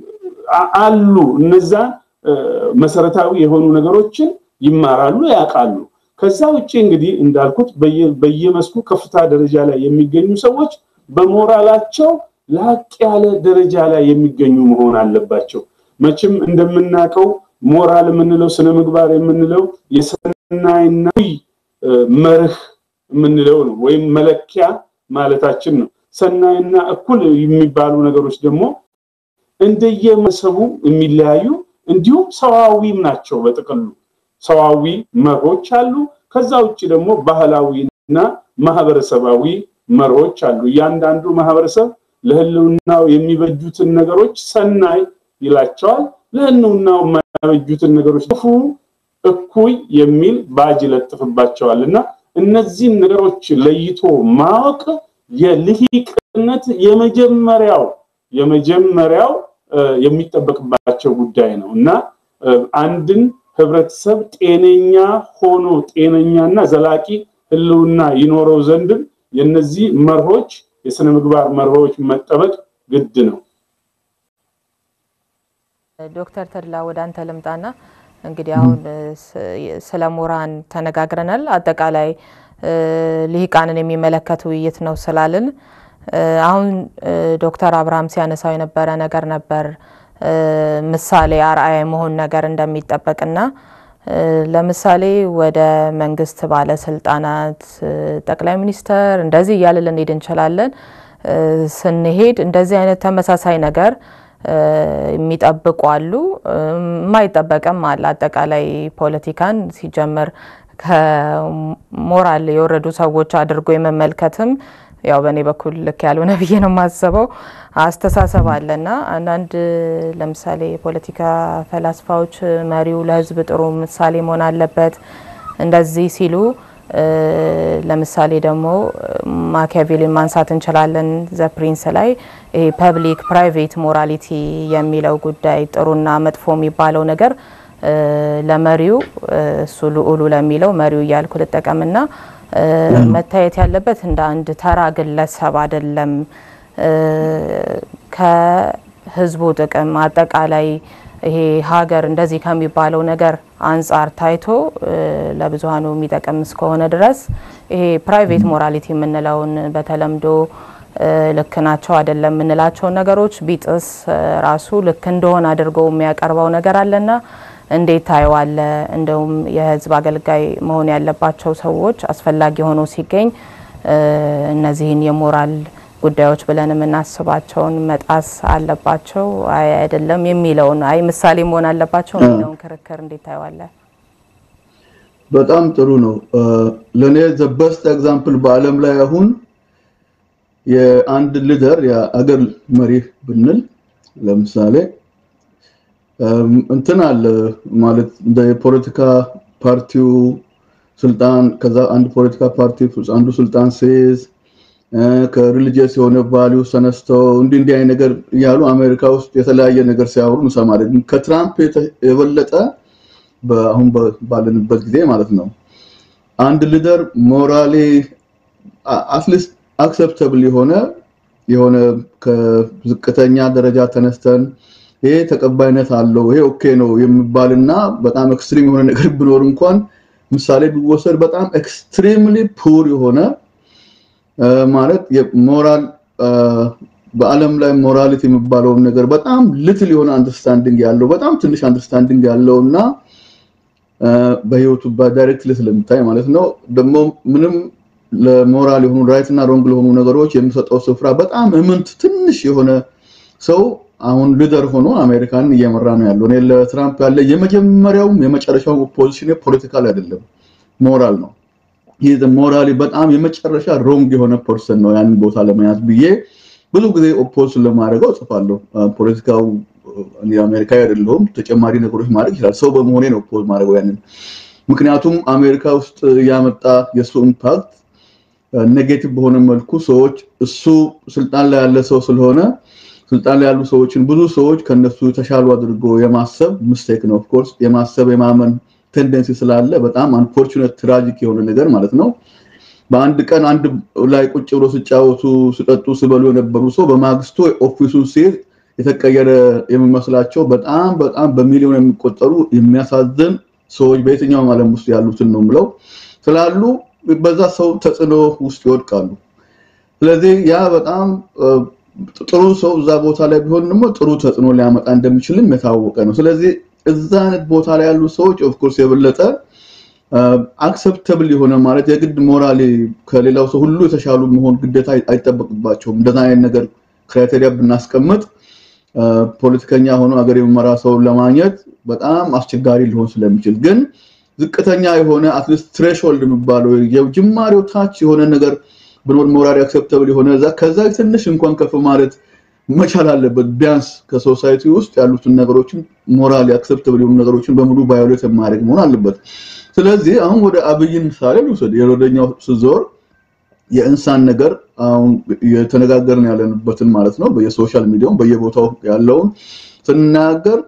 አሉ እነዛ መሰረታዊ የሆኑ ነገሮችን ይማራሉ፣ ያውቃሉ። ከዛ ውጭ እንግዲህ እንዳልኩት በየመስኩ ከፍታ ደረጃ ላይ የሚገኙ ሰዎች በሞራላቸው ላቅ ያለ ደረጃ ላይ የሚገኙ መሆን አለባቸው። መቼም እንደምናውቀው ሞራል የምንለው ስነ ምግባር የምንለው የሰናይና መርህ የምንለው ነው፣ ወይም መለኪያ ማለታችን ነው። ሰናይና እኩል የሚባሉ ነገሮች ደግሞ እንደየመሰቡ የሚለያዩ እንዲሁም ሰዋዊም ናቸው። በጥቅሉ ሰዋዊ መርሆች አሉ። ከዛ ውጭ ደግሞ ባህላዊና ማህበረሰባዊ መርሆች አሉ። እያንዳንዱ ማህበረሰብ ለህልውናው የሚበጁትን ነገሮች ሰናይ ይላቸዋል። ለህልውናው የማይበጁትን ነገሮች ክፉ፣ እኩይ የሚል ባጅ ይለጥፍባቸዋል እና እነዚህን ነገሮች ለይቶ ማወቅ የልሂቅነት የመጀመሪያው የመጀመሪያው የሚጠበቅባቸው ጉዳይ ነው እና አንድን ህብረተሰብ ጤነኛ ሆኖ ጤነኛና ዘላቂ ህልውና ይኖረው ዘንድም የነዚህ መርሆች የስነ ምግባር መርሆች መጠበቅ ግድ ነው። ዶክተር ተድላ ወደ አንተ ልምጣና እንግዲህ አሁን ስለ ምሁራን ተነጋግረናል። አጠቃላይ ልሂቃንን የሚመለከት ውይይት ነው ስላልን አሁን ዶክተር አብርሃም ሲያነሳው የነበረ ነገር ነበር ምሳሌ አርአያ የመሆን ነገር እንደሚጠበቅና ለምሳሌ ወደ መንግስት ባለስልጣናት ጠቅላይ ሚኒስተር እንደዚህ እያለ ልንሄድ እንችላለን። ስንሄድ እንደዚህ አይነት ተመሳሳይ ነገር የሚጠብቁ አሉ፣ የማይጠበቅም አለ። አጠቃላይ ፖለቲካን ሲጀምር ከሞራል የወረዱ ሰዎች አድርጎ የመመልከትም ያው በእኔ በኩል ልክ ያልሆነ ብዬ ነው የማስበው አስተሳሰብ አለና አንዳንድ ለምሳሌ የፖለቲካ ፈላስፋዎች መሪው ለህዝብ ጥሩ ምሳሌ መሆን አለበት እንደዚህ ሲሉ ለምሳሌ ደግሞ ማኪያቬሊን ማንሳት እንችላለን። ዘ ፕሪንስ ላይ ይሄ ፐብሊክ ፕራይቬት ሞራሊቲ የሚለው ጉዳይ ጥሩና መጥፎ የሚባለው ነገር ለመሪው እሱ ልዑሉ ለሚለው መሪው እያልኩ ልጠቀምና መታየት ያለበት እንደ አንድ ተራ ግለሰብ አይደለም። ከህዝቡ ጥቅም አጠቃላይ ይሄ ሀገር እንደዚህ ከሚባለው ነገር አንጻር ታይቶ ለብዙሀኑ የሚጠቅም እስከሆነ ድረስ ይሄ ፕራይቬት ሞራሊቲ የምንለውን በተለምዶ ልክ ናቸው አይደለም የምንላቸውን ነገሮች ቢጥስ ራሱ ልክ እንደሆነ አድርጎ የሚያቀርበው ነገር አለና እንዴት ታየዋለ? እንደውም የህዝብ አገልጋይ መሆን ያለባቸው ሰዎች አስፈላጊ ሆኖ ሲገኝ እነዚህን የሞራል ጉዳዮች ብለን የምናስባቸውን መጣስ አለባቸው አይ አይደለም የሚለውን አይ ምሳሌ መሆን አለባቸው የሚለውን ክርክር እንዴት ታየዋለ? በጣም ጥሩ ነው። ለእኔ ዘ በስት ኤግዛምፕል በአለም ላይ አሁን የአንድ ሊደር የአገር መሪ ብንል ለምሳሌ እንትን አለ ማለት እንደ የፖለቲካ ፓርቲው ስልጣን ከዛ አንድ ፖለቲካ ፓርቲ አንዱ ስልጣን ሲይዝ ከሪሊጂየስ የሆነ ቫሊዩ ተነስተው እንዲህ እንዲህ አይነት ነገር እያሉ አሜሪካ ውስጥ የተለያየ ነገር ሲያወሩ እንሰማለን። ከትራምፕ የበለጠ አሁን ባለንበት ጊዜ ማለት ነው አንድ ሊደር ሞራሊ አትሊስት አክሰፕተብል የሆነ የሆነ ከዝቅተኛ ደረጃ ተነስተን ይሄ ተቀባይነት አለው ይሄ ኦኬ ነው የሚባልና በጣም ኤክስትሪም የሆነ ነገር ቢኖር እንኳን ምሳሌ ቢወሰድ በጣም ኤክስትሪምሊ ፑር የሆነ ማለት የሞራል በአለም ላይ ሞራሊቲ የሚባለውን ነገር በጣም ልትል የሆነ አንደርስታንዲንግ ያለው በጣም ትንሽ አንደርስታንዲንግ ያለው እና በህይወቱ በዳይሬክትሊ ስለሚታይ ማለት ነው ደግሞ ምንም ለሞራል የሆኑ ራይት እና ሮንግ ለሆኑ ነገሮች የሚሰጠው ስፍራ በጣም እምንት ትንሽ የሆነ ሰው አሁን ሊደር ሆኖ አሜሪካንን እየመራ ነው ያለው። እኔ ለትራምፕ ያለ የመጀመሪያውም የመጨረሻው ፖዚሽን ፖለቲካል አይደለም፣ ሞራል ነው። ይህ ሞራሊ በጣም የመጨረሻ ሮንግ የሆነ ፐርሰን ነው ያንን ቦታ ለመያዝ ብዬ ብዙ ጊዜ ኦፖዝ ለማድረገው እጽፋለሁ። ፖለቲካው አሜሪካ አይደለሁም፣ ተጨማሪ ነገሮች ማድረግ ይችላል። ሰው በመሆኔ ነው ኦፖዝ ማድረገው ያንን። ምክንያቱም አሜሪካ ውስጥ ያመጣ የእሱ ኢምፓክት ኔጌቲቭ በሆነ መልኩ ሰዎች እሱ ስልጣን ላይ ያለ ሰው ስለሆነ ስልጣን ላይ ያሉ ሰዎችን ብዙ ሰዎች ከነሱ የተሻሉ አድርጎ የማሰብ ሚስቴክ ነው። ኦፍኮርስ የማሰብ የማመን ቴንደንሲ ስላለ በጣም አንፎርቹኔት ትራጂክ የሆነ ነገር ማለት ነው። በአንድ ቀን አንድ ላይ ቁጭ ብሎ ሲጫወቱ፣ ሲጠጡ፣ ሲበሉ የነበሩ ሰው በማግስቱ ኦፊሱን ሲይዝ የተቀየረ የሚመስላቸው በጣም በጣም በሚሊዮን የሚቆጠሩ የሚያሳዝን ሰዎች በየትኛውም ዓለም ውስጥ ያሉትን ነው ምለው ስላሉ በዛ ሰው ተጽዕኖ ውስጥ ይወድቃሉ። ስለዚህ ያ በጣም ጥሩ ሰው እዛ ቦታ ላይ ቢሆን ደግሞ ጥሩ ተጽዕኖ ሊያመጣ እንደሚችልም የታወቀ ነው። ስለዚህ እዛ አይነት ቦታ ላይ ያሉ ሰዎች ኦፍኮርስ የበለጠ አክሰፕተብል የሆነ ማለት የግድ ሞራሊ ከሌላው ሰው ሁሉ የተሻሉ መሆን ግዴታ አይጠበቅባቸውም። እንደዛ አይነት ነገር ክራይቴሪያ ብናስቀምጥ ፖለቲከኛ ሆኖ ሀገር የሚመራ ሰውን ለማግኘት በጣም አስቸጋሪ ሊሆን ስለሚችል ግን ዝቅተኛ የሆነ አትሊስት ትሬሽሆልድ የሚባለው የጅማሬው ታች የሆነ ነገር ብኖር ሞራሊ አክሰፕተብል የሆነ ከዛ ትንሽ እንኳን ከፍ ማለት መቻል አለበት። ቢያንስ ከሶሳይቲ ውስጥ ያሉትን ነገሮችን ሞራሊ አክሰፕተብል የሆኑ ነገሮችን በሙሉ ቫዮሌት የማድረግ መሆን አለበት። ስለዚህ አሁን ወደ አብይን ምሳሌ ልውሰድ። የወደኛው ስዞር የእንሳን ነገር አሁን የተነጋገርን ያለንበትን ማለት ነው። በየሶሻል ሚዲያውም በየቦታው ያለውን ስናገር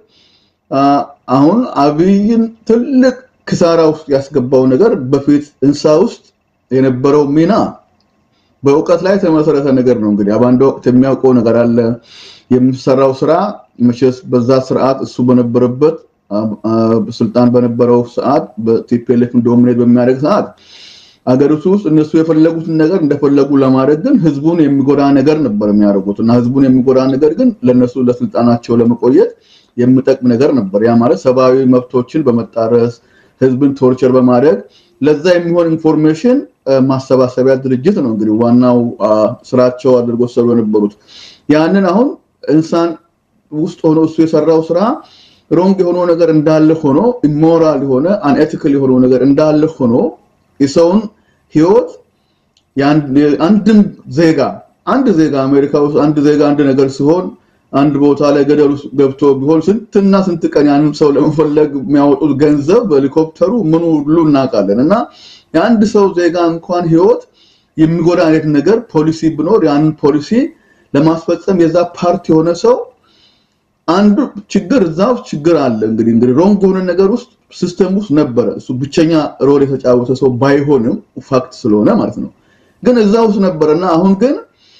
አሁን አብይን ትልቅ ክሳራ ውስጥ ያስገባው ነገር በፊት እንሳ ውስጥ የነበረው ሚና በእውቀት ላይ የተመሰረተ ነገር ነው። እንግዲህ በአንድ ወቅት የሚያውቀው ነገር አለ። የሚሰራው ስራ መቼስ በዛ ስርዓት እሱ በነበረበት ስልጣን በነበረው ሰዓት በቲፒኤልኤፍ ዶሚኔት በሚያደርግ ሰዓት አገሪቱ ውስጥ እነሱ የፈለጉትን ነገር እንደፈለጉ ለማድረግ ግን ህዝቡን የሚጎዳ ነገር ነበር የሚያደርጉት እና ህዝቡን የሚጎዳ ነገር ግን ለነሱ ለስልጣናቸው ለመቆየት የሚጠቅም ነገር ነበር። ያ ማለት ሰብአዊ መብቶችን በመጣረስ ህዝብን ቶርቸር በማድረግ ለዛ የሚሆን ኢንፎርሜሽን ማሰባሰቢያ ድርጅት ነው እንግዲህ ዋናው ስራቸው አድርጎ ሰሩ የነበሩት። ያንን አሁን እንሳን ውስጥ ሆኖ እሱ የሰራው ስራ ሮንግ የሆነው ነገር እንዳለ ሆኖ ኢሞራል የሆነ አንኤቲካል የሆነው ነገር እንዳለ ሆኖ የሰውን ህይወት አንድን ዜጋ አንድ ዜጋ አሜሪካ ውስጥ አንድ ዜጋ አንድ ነገር ሲሆን አንድ ቦታ ላይ ገደል ውስጥ ገብቶ ቢሆን ስንትና ስንት ቀን ያንን ሰው ለመፈለግ የሚያወጡት ገንዘብ በሄሊኮፕተሩ ምኑ ሁሉ እናውቃለን። እና የአንድ ሰው ዜጋ እንኳን ህይወት የሚጎዳ አይነት ነገር ፖሊሲ ብኖር ያንን ፖሊሲ ለማስፈጸም የዛ ፓርቲ የሆነ ሰው አንዱ ችግር እዛ ውስጥ ችግር አለ። እንግዲህ እንግዲህ ሮንግ የሆነ ነገር ውስጥ ሲስተም ውስጥ ነበረ። እሱ ብቸኛ ሮል የተጫወተ ሰው ባይሆንም ፋክት ስለሆነ ማለት ነው። ግን እዛ ውስጥ ነበረና አሁን ግን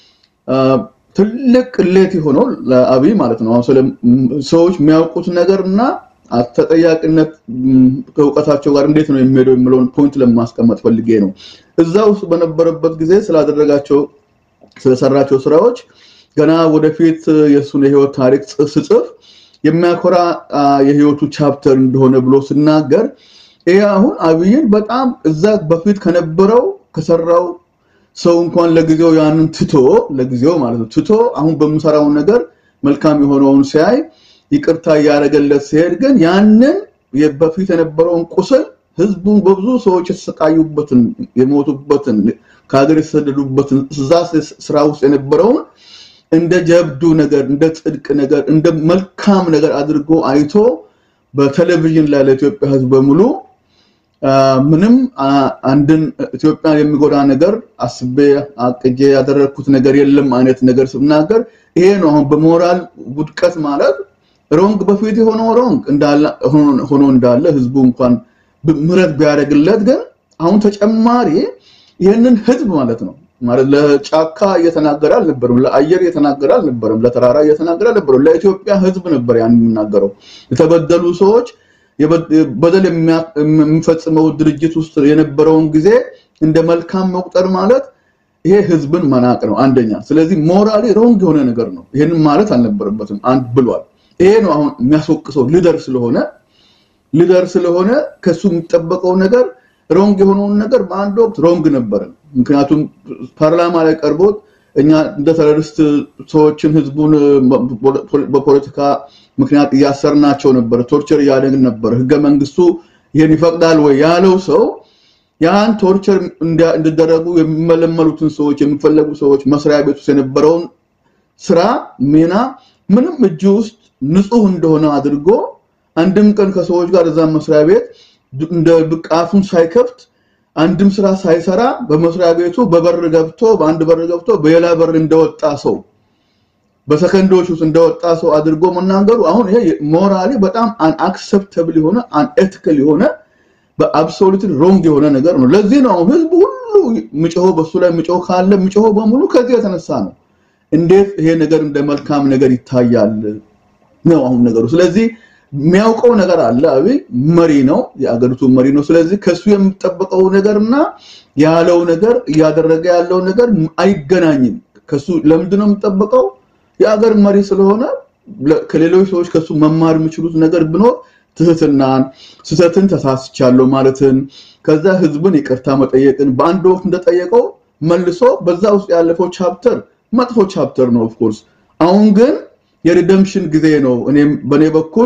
ትልቅ ቅሌት የሆነው ለአብይ ማለት ነው። አሁን ሰዎች የሚያውቁት ነገር እና ተጠያቂነት ከእውቀታቸው ጋር እንዴት ነው የሚሄደው የሚለውን ፖይንት ለማስቀመጥ ፈልጌ ነው። እዛ ውስጥ በነበረበት ጊዜ ስላደረጋቸው ስለሰራቸው ስራዎች ገና ወደፊት የእሱን የህይወት ታሪክ ስጽፍ የሚያኮራ የህይወቱ ቻፕተር እንደሆነ ብሎ ስናገር ይሄ አሁን አብይን በጣም እዛ በፊት ከነበረው ከሰራው ሰው እንኳን ለጊዜው ያንን ትቶ ለጊዜው ማለት ነው ትቶ አሁን በምሰራው ነገር መልካም የሆነውን ሲያይ ይቅርታ እያደረገለት ሲሄድ ግን ያንን በፊት የነበረውን ቁስል ህዝቡን በብዙ ሰዎች የተሰቃዩበትን የሞቱበትን ከሀገር የተሰደዱበትን እዛ ስራ ውስጥ የነበረውን እንደ ጀብዱ ነገር እንደ ጽድቅ ነገር እንደ መልካም ነገር አድርጎ አይቶ በቴሌቪዥን ላይ ለኢትዮጵያ ህዝብ በሙሉ ምንም አንድን ኢትዮጵያን የሚጎዳ ነገር አስቤ አቅጄ ያደረግኩት ነገር የለም አይነት ነገር ስናገር ይሄ ነው አሁን በሞራል ውድቀት ማለት ሮንግ በፊት የሆነው ሮንግ ሆኖ እንዳለ ህዝቡ እንኳን ምህረት ቢያደርግለት ግን አሁን ተጨማሪ ይህንን ህዝብ ማለት ነው ማለት ለጫካ እየተናገረ አልነበረም፣ ለአየር እየተናገረ አልነበረም፣ ለተራራ እየተናገረ አልነበረም። ለኢትዮጵያ ህዝብ ነበር ያን የሚናገረው። የተበደሉ ሰዎች በደል የሚፈጽመው ድርጅት ውስጥ የነበረውን ጊዜ እንደ መልካም መቁጠር ማለት ይሄ ህዝብን መናቅ ነው አንደኛ። ስለዚህ ሞራሊ ሮንግ የሆነ ነገር ነው። ይሄንን ማለት አልነበረበትም አንድ ብሏል። ይሄ ነው አሁን የሚያስወቅሰው ሊደር ስለሆነ ሊደር ስለሆነ ከሱ የሚጠበቀው ነገር ሮንግ የሆነውን ነገር በአንድ ወቅት ሮንግ ነበረ። ምክንያቱም ፓርላማ ላይ ቀርቦት እኛ እንደ ተረሪስት ሰዎችን ህዝቡን በፖለቲካ ምክንያት እያሰርናቸው ነበር፣ ቶርቸር እያደረግን ነበር፣ ህገ መንግስቱ ይህን ይፈቅዳል ወይ ያለው ሰው ያን ቶርቸር እንዲደረጉ የሚመለመሉትን ሰዎች የሚፈለጉ ሰዎች መስሪያ ቤት ውስጥ የነበረውን ስራ ሚና ምንም እጅ ውስጥ ንጹህ እንደሆነ አድርጎ አንድም ቀን ከሰዎች ጋር እዛ መስሪያ ቤት እንደ ብቃቱን ሳይከፍት አንድም ስራ ሳይሰራ በመስሪያ ቤቱ በበር ገብቶ በአንድ በር ገብቶ በሌላ በር እንደወጣ ሰው በሰከንዶች ውስጥ እንደወጣ ሰው አድርጎ መናገሩ አሁን ይሄ ሞራሊ በጣም አንአክሰፕተብል የሆነ አንኤቲካል የሆነ በአብሶሉት ሮንግ የሆነ ነገር ነው። ለዚህ ነው ህዝቡ ሁሉ ምጮሆ በሱ ላይ ምጮሆ ካለ ምጮሆ በሙሉ ከዚህ የተነሳ ነው። እንዴት ይሄ ነገር እንደ መልካም ነገር ይታያል ነው አሁን ነገሩ። ስለዚህ የሚያውቀው ነገር አለ። አብይ መሪ ነው፣ የአገሪቱ መሪ ነው። ስለዚህ ከሱ የሚጠበቀው ነገርና ያለው ነገር እያደረገ ያለው ነገር አይገናኝም። ከሱ ለምንድን ነው የሚጠበቀው? የአገር መሪ ስለሆነ ከሌሎች ሰዎች ከሱ መማር የሚችሉት ነገር ብኖር ትህትናን፣ ስህተትን ተሳስቻለሁ ማለትን፣ ከዛ ህዝብን ይቅርታ መጠየቅን በአንድ ወቅት እንደጠየቀው መልሶ በዛ ውስጥ ያለፈው ቻፕተር መጥፎ ቻፕተር ነው ኦፍኮርስ። አሁን ግን የሪደምሽን ጊዜ ነው። እኔም በእኔ በኩል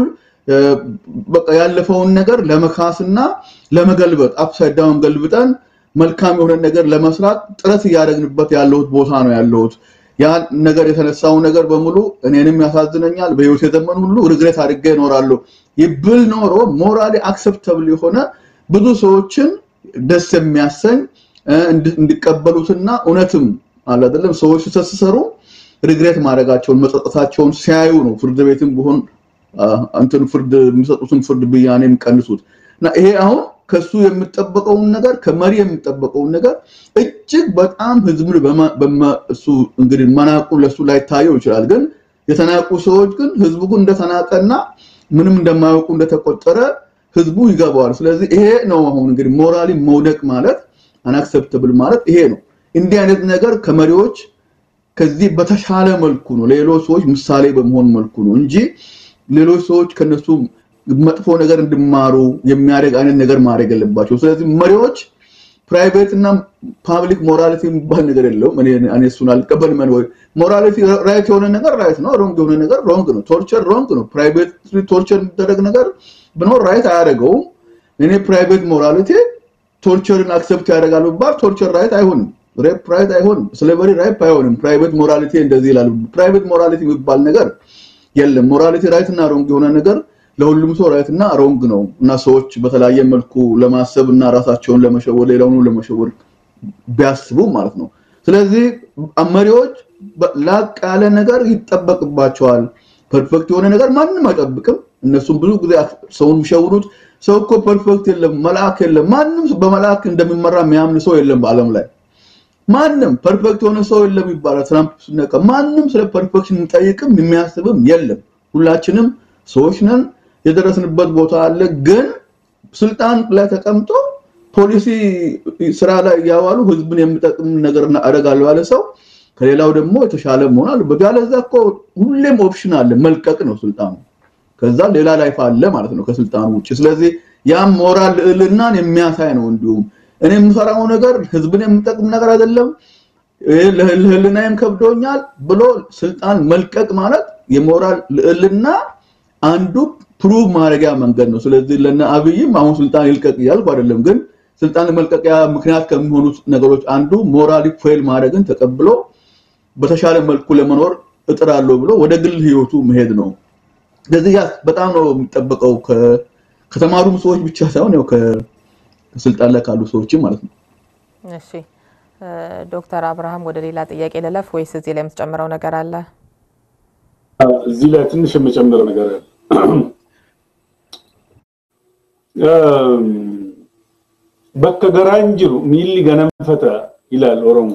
በቃ ያለፈውን ነገር ለመካስና ለመገልበጥ አፕሳይድ ዳውን ገልብጠን መልካም የሆነ ነገር ለመስራት ጥረት እያደረግንበት ያለሁት ቦታ ነው ያለሁት። ያ ነገር የተነሳው ነገር በሙሉ እኔንም ያሳዝነኛል። በህይወት የዘመን ሁሉ ሪግሬት አድርጌ እኖራለሁ። ይብል ኖሮ ሞራሊ አክሰፕተብል የሆነ ብዙ ሰዎችን ደስ የሚያሰኝ እንዲቀበሉትና እውነትም አለ አይደለም ሰዎች ሲሰሩ ሪግሬት ማድረጋቸውን መጸጸታቸውን ሲያዩ ነው ፍርድ ቤትም ቢሆን እንትን ፍርድ የሚሰጡትን ፍርድ ብያኔ የሚቀንሱት እና ይሄ አሁን ከሱ የሚጠበቀውን ነገር ከመሪ የሚጠበቀውን ነገር እጅግ በጣም ህዝብን እሱ እንግዲህ መናቁ ለሱ ላይ ታየው ይችላል። ግን የተናቁ ሰዎች ግን ህዝቡ ግን እንደተናቀና ምንም እንደማያውቁ እንደተቆጠረ ህዝቡ ይገባዋል። ስለዚህ ይሄ ነው አሁን እንግዲህ ሞራሊ መውደቅ ማለት አናክሰፕተብል ማለት ይሄ ነው። እንዲህ አይነት ነገር ከመሪዎች ከዚህ በተሻለ መልኩ ነው ሌሎች ሰዎች ምሳሌ በመሆን መልኩ ነው እንጂ ሌሎች ሰዎች ከነሱ መጥፎ ነገር እንዲማሩ የሚያደርግ አይነት ነገር ማድረግ የለባቸው። ስለዚህ መሪዎች ፕራይቬት እና ፓብሊክ ሞራሊቲ የሚባል ነገር የለውም። እኔ እኔ እሱን አልቀበልም። ወይ ሞራሊቲ ራይት የሆነ ነገር ራይት ነው፣ ሮንግ የሆነ ነገር ሮንግ ነው። ቶርቸር ሮንግ ነው። ፕራይቬት ቶርቸር የሚደረግ ነገር ብኖር ራይት አያደርገውም። እኔ ፕራይቬት ሞራሊቲ ቶርቸርን አክሰፕት ያደርጋል ብባል ቶርቸር ራይት አይሆንም። ሬፕ ራይት አይሆንም። ስሌቨሪ ራይት አይሆንም። ፕራይቬት ሞራሊቲ እንደዚህ ይላል። ፕራይቬት ሞራሊቲ የሚባል ነገር የለም። ሞራሊቲ ራይት እና ሮንግ የሆነ ነገር ለሁሉም ሰው ራይት እና ሮንግ ነው እና ሰዎች በተለያየ መልኩ ለማሰብ እና ራሳቸውን ለመሸወር ሌላውን ለመሸወር ቢያስቡ ማለት ነው። ስለዚህ መሪዎች ላቅ ያለ ነገር ይጠበቅባቸዋል። ፐርፌክት የሆነ ነገር ማንም አይጠብቅም። እነሱም ብዙ ጊዜ ሰውን የሚሸውሩት ሰው እኮ ፐርፌክት የለም፣ መልአክ የለም። ማንም በመልአክ እንደሚመራ የሚያምን ሰው የለም በዓለም ላይ ማንም ፐርፌክት የሆነ ሰው የለም ይባላል። ትራምፕ ሲነቃ ማንም ስለ ፐርፌክሽን የሚጠይቅም የሚያስብም የለም። ሁላችንም ሰዎች ነን። የደረስንበት ቦታ አለ። ግን ስልጣን ላይ ተቀምጦ ፖሊሲ ስራ ላይ እያዋሉ ህዝብን የሚጠቅም ነገር አደርጋለሁ ያለ ሰው ከሌላው ደግሞ የተሻለ መሆን አለበት። ያለዛ እኮ ሁሌም ኦፕሽን አለ፣ መልቀቅ ነው ስልጣኑ። ከዛ ሌላ ላይፍ አለ ማለት ነው ከስልጣኑ ውጭ። ስለዚህ ያም ሞራል ልዕልናን የሚያሳይ ነው። እንዲሁም እኔ የምሰራው ነገር ህዝብን የሚጠቅም ነገር አይደለም፣ ለህልናዬም ከብዶኛል ብሎ ስልጣን መልቀቅ ማለት የሞራል ልዕልና አንዱ ፕሩቭ ማድረጊያ መንገድ ነው። ስለዚህ ለነ አብይም አሁን ስልጣን ይልቀቅ እያልኩ አይደለም፣ ግን ስልጣን መልቀቂያ ምክንያት ከሚሆኑት ነገሮች አንዱ ሞራሊ ፌል ማድረግን ተቀብሎ በተሻለ መልኩ ለመኖር እጥራለሁ ብሎ ወደ ግል ህይወቱ መሄድ ነው። ስለዚህ ያ በጣም ነው የሚጠበቀው ከተማሩም ሰዎች ብቻ ሳይሆን ያው ከስልጣን ላይ ካሉ ሰዎችም ማለት ነው። እሺ ዶክተር አብርሃም ወደ ሌላ ጥያቄ ልለፍ ወይስ እዚህ ላይ የምትጨምረው ነገር አለ? እዚህ ላይ ትንሽ የምጨምረው ነገር አለ። በከ ገራንጅሩ ሚሊ ገነንፈተ ይላል ኦሮሞ።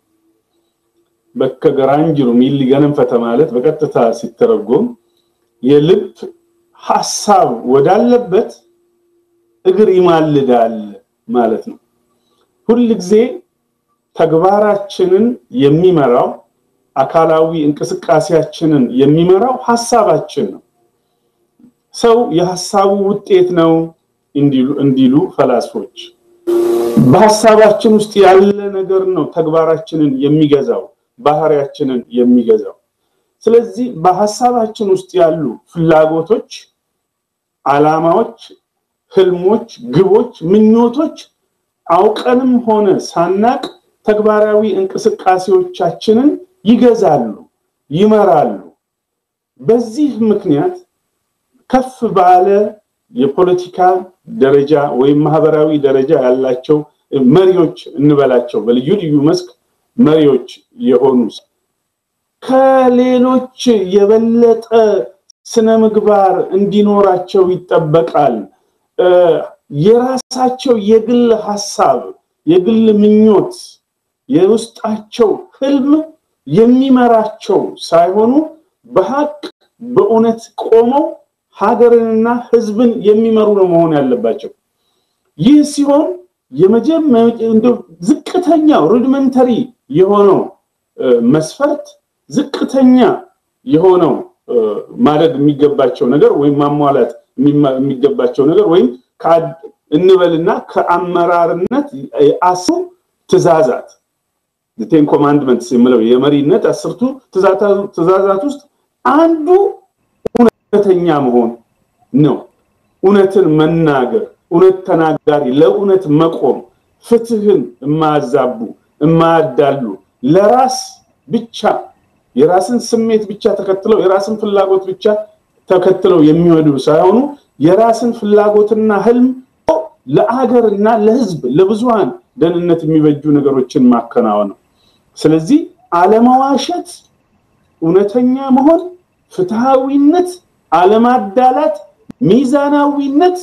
በከ ገራንጅሩ ሚሊ ገነንፈተ ማለት በቀጥታ ሲተረጎም የልብ ሐሳብ ወዳለበት እግር ይማልዳል ማለት ነው። ሁል ጊዜ ተግባራችንን የሚመራው አካላዊ እንቅስቃሴያችንን የሚመራው ሐሳባችን ነው። ሰው የሐሳቡ ውጤት ነው እንዲሉ ፈላስፎች። በሐሳባችን ውስጥ ያለ ነገር ነው ተግባራችንን የሚገዛው፣ ባህሪያችንን የሚገዛው። ስለዚህ በሐሳባችን ውስጥ ያሉ ፍላጎቶች፣ አላማዎች፣ ህልሞች፣ ግቦች፣ ምኞቶች አውቀንም ሆነ ሳናቅ ተግባራዊ እንቅስቃሴዎቻችንን ይገዛሉ፣ ይመራሉ። በዚህ ምክንያት ከፍ ባለ የፖለቲካ ደረጃ ወይም ማህበራዊ ደረጃ ያላቸው መሪዎች እንበላቸው በልዩ ልዩ መስክ መሪዎች የሆኑ ከሌሎች የበለጠ ስነ ምግባር እንዲኖራቸው ይጠበቃል። የራሳቸው የግል ሐሳብ፣ የግል ምኞት፣ የውስጣቸው ህልም የሚመራቸው ሳይሆኑ በሀቅ በእውነት ቆመው ሀገርንና ህዝብን የሚመሩ ነው መሆን ያለባቸው። ይህ ሲሆን የመጀመሪያው ዝቅተኛው ሩድመንተሪ የሆነው መስፈርት ዝቅተኛ የሆነው ማድረግ የሚገባቸው ነገር ወይም ማሟላት የሚገባቸው ነገር ወይም እንበልና ከአመራርነት አስሩ ትእዛዛት ቴን ኮማንድመንትስ የምለው የመሪነት አስርቱ ትእዛዛት ውስጥ አንዱ እውነተኛ መሆን ነው። እውነትን መናገር፣ እውነት ተናጋሪ፣ ለእውነት መቆም፣ ፍትህን የማያዛቡ የማያዳሉ፣ ለራስ ብቻ የራስን ስሜት ብቻ ተከትለው የራስን ፍላጎት ብቻ ተከትለው የሚወዱ ሳይሆኑ የራስን ፍላጎትና ህልም ለአገርና ለህዝብ ለብዙሃን ደህንነት የሚበጁ ነገሮችን ማከናወን ነው። ስለዚህ አለመዋሸት፣ እውነተኛ መሆን፣ ፍትሃዊነት፣ አለማዳላት፣ ሚዛናዊነት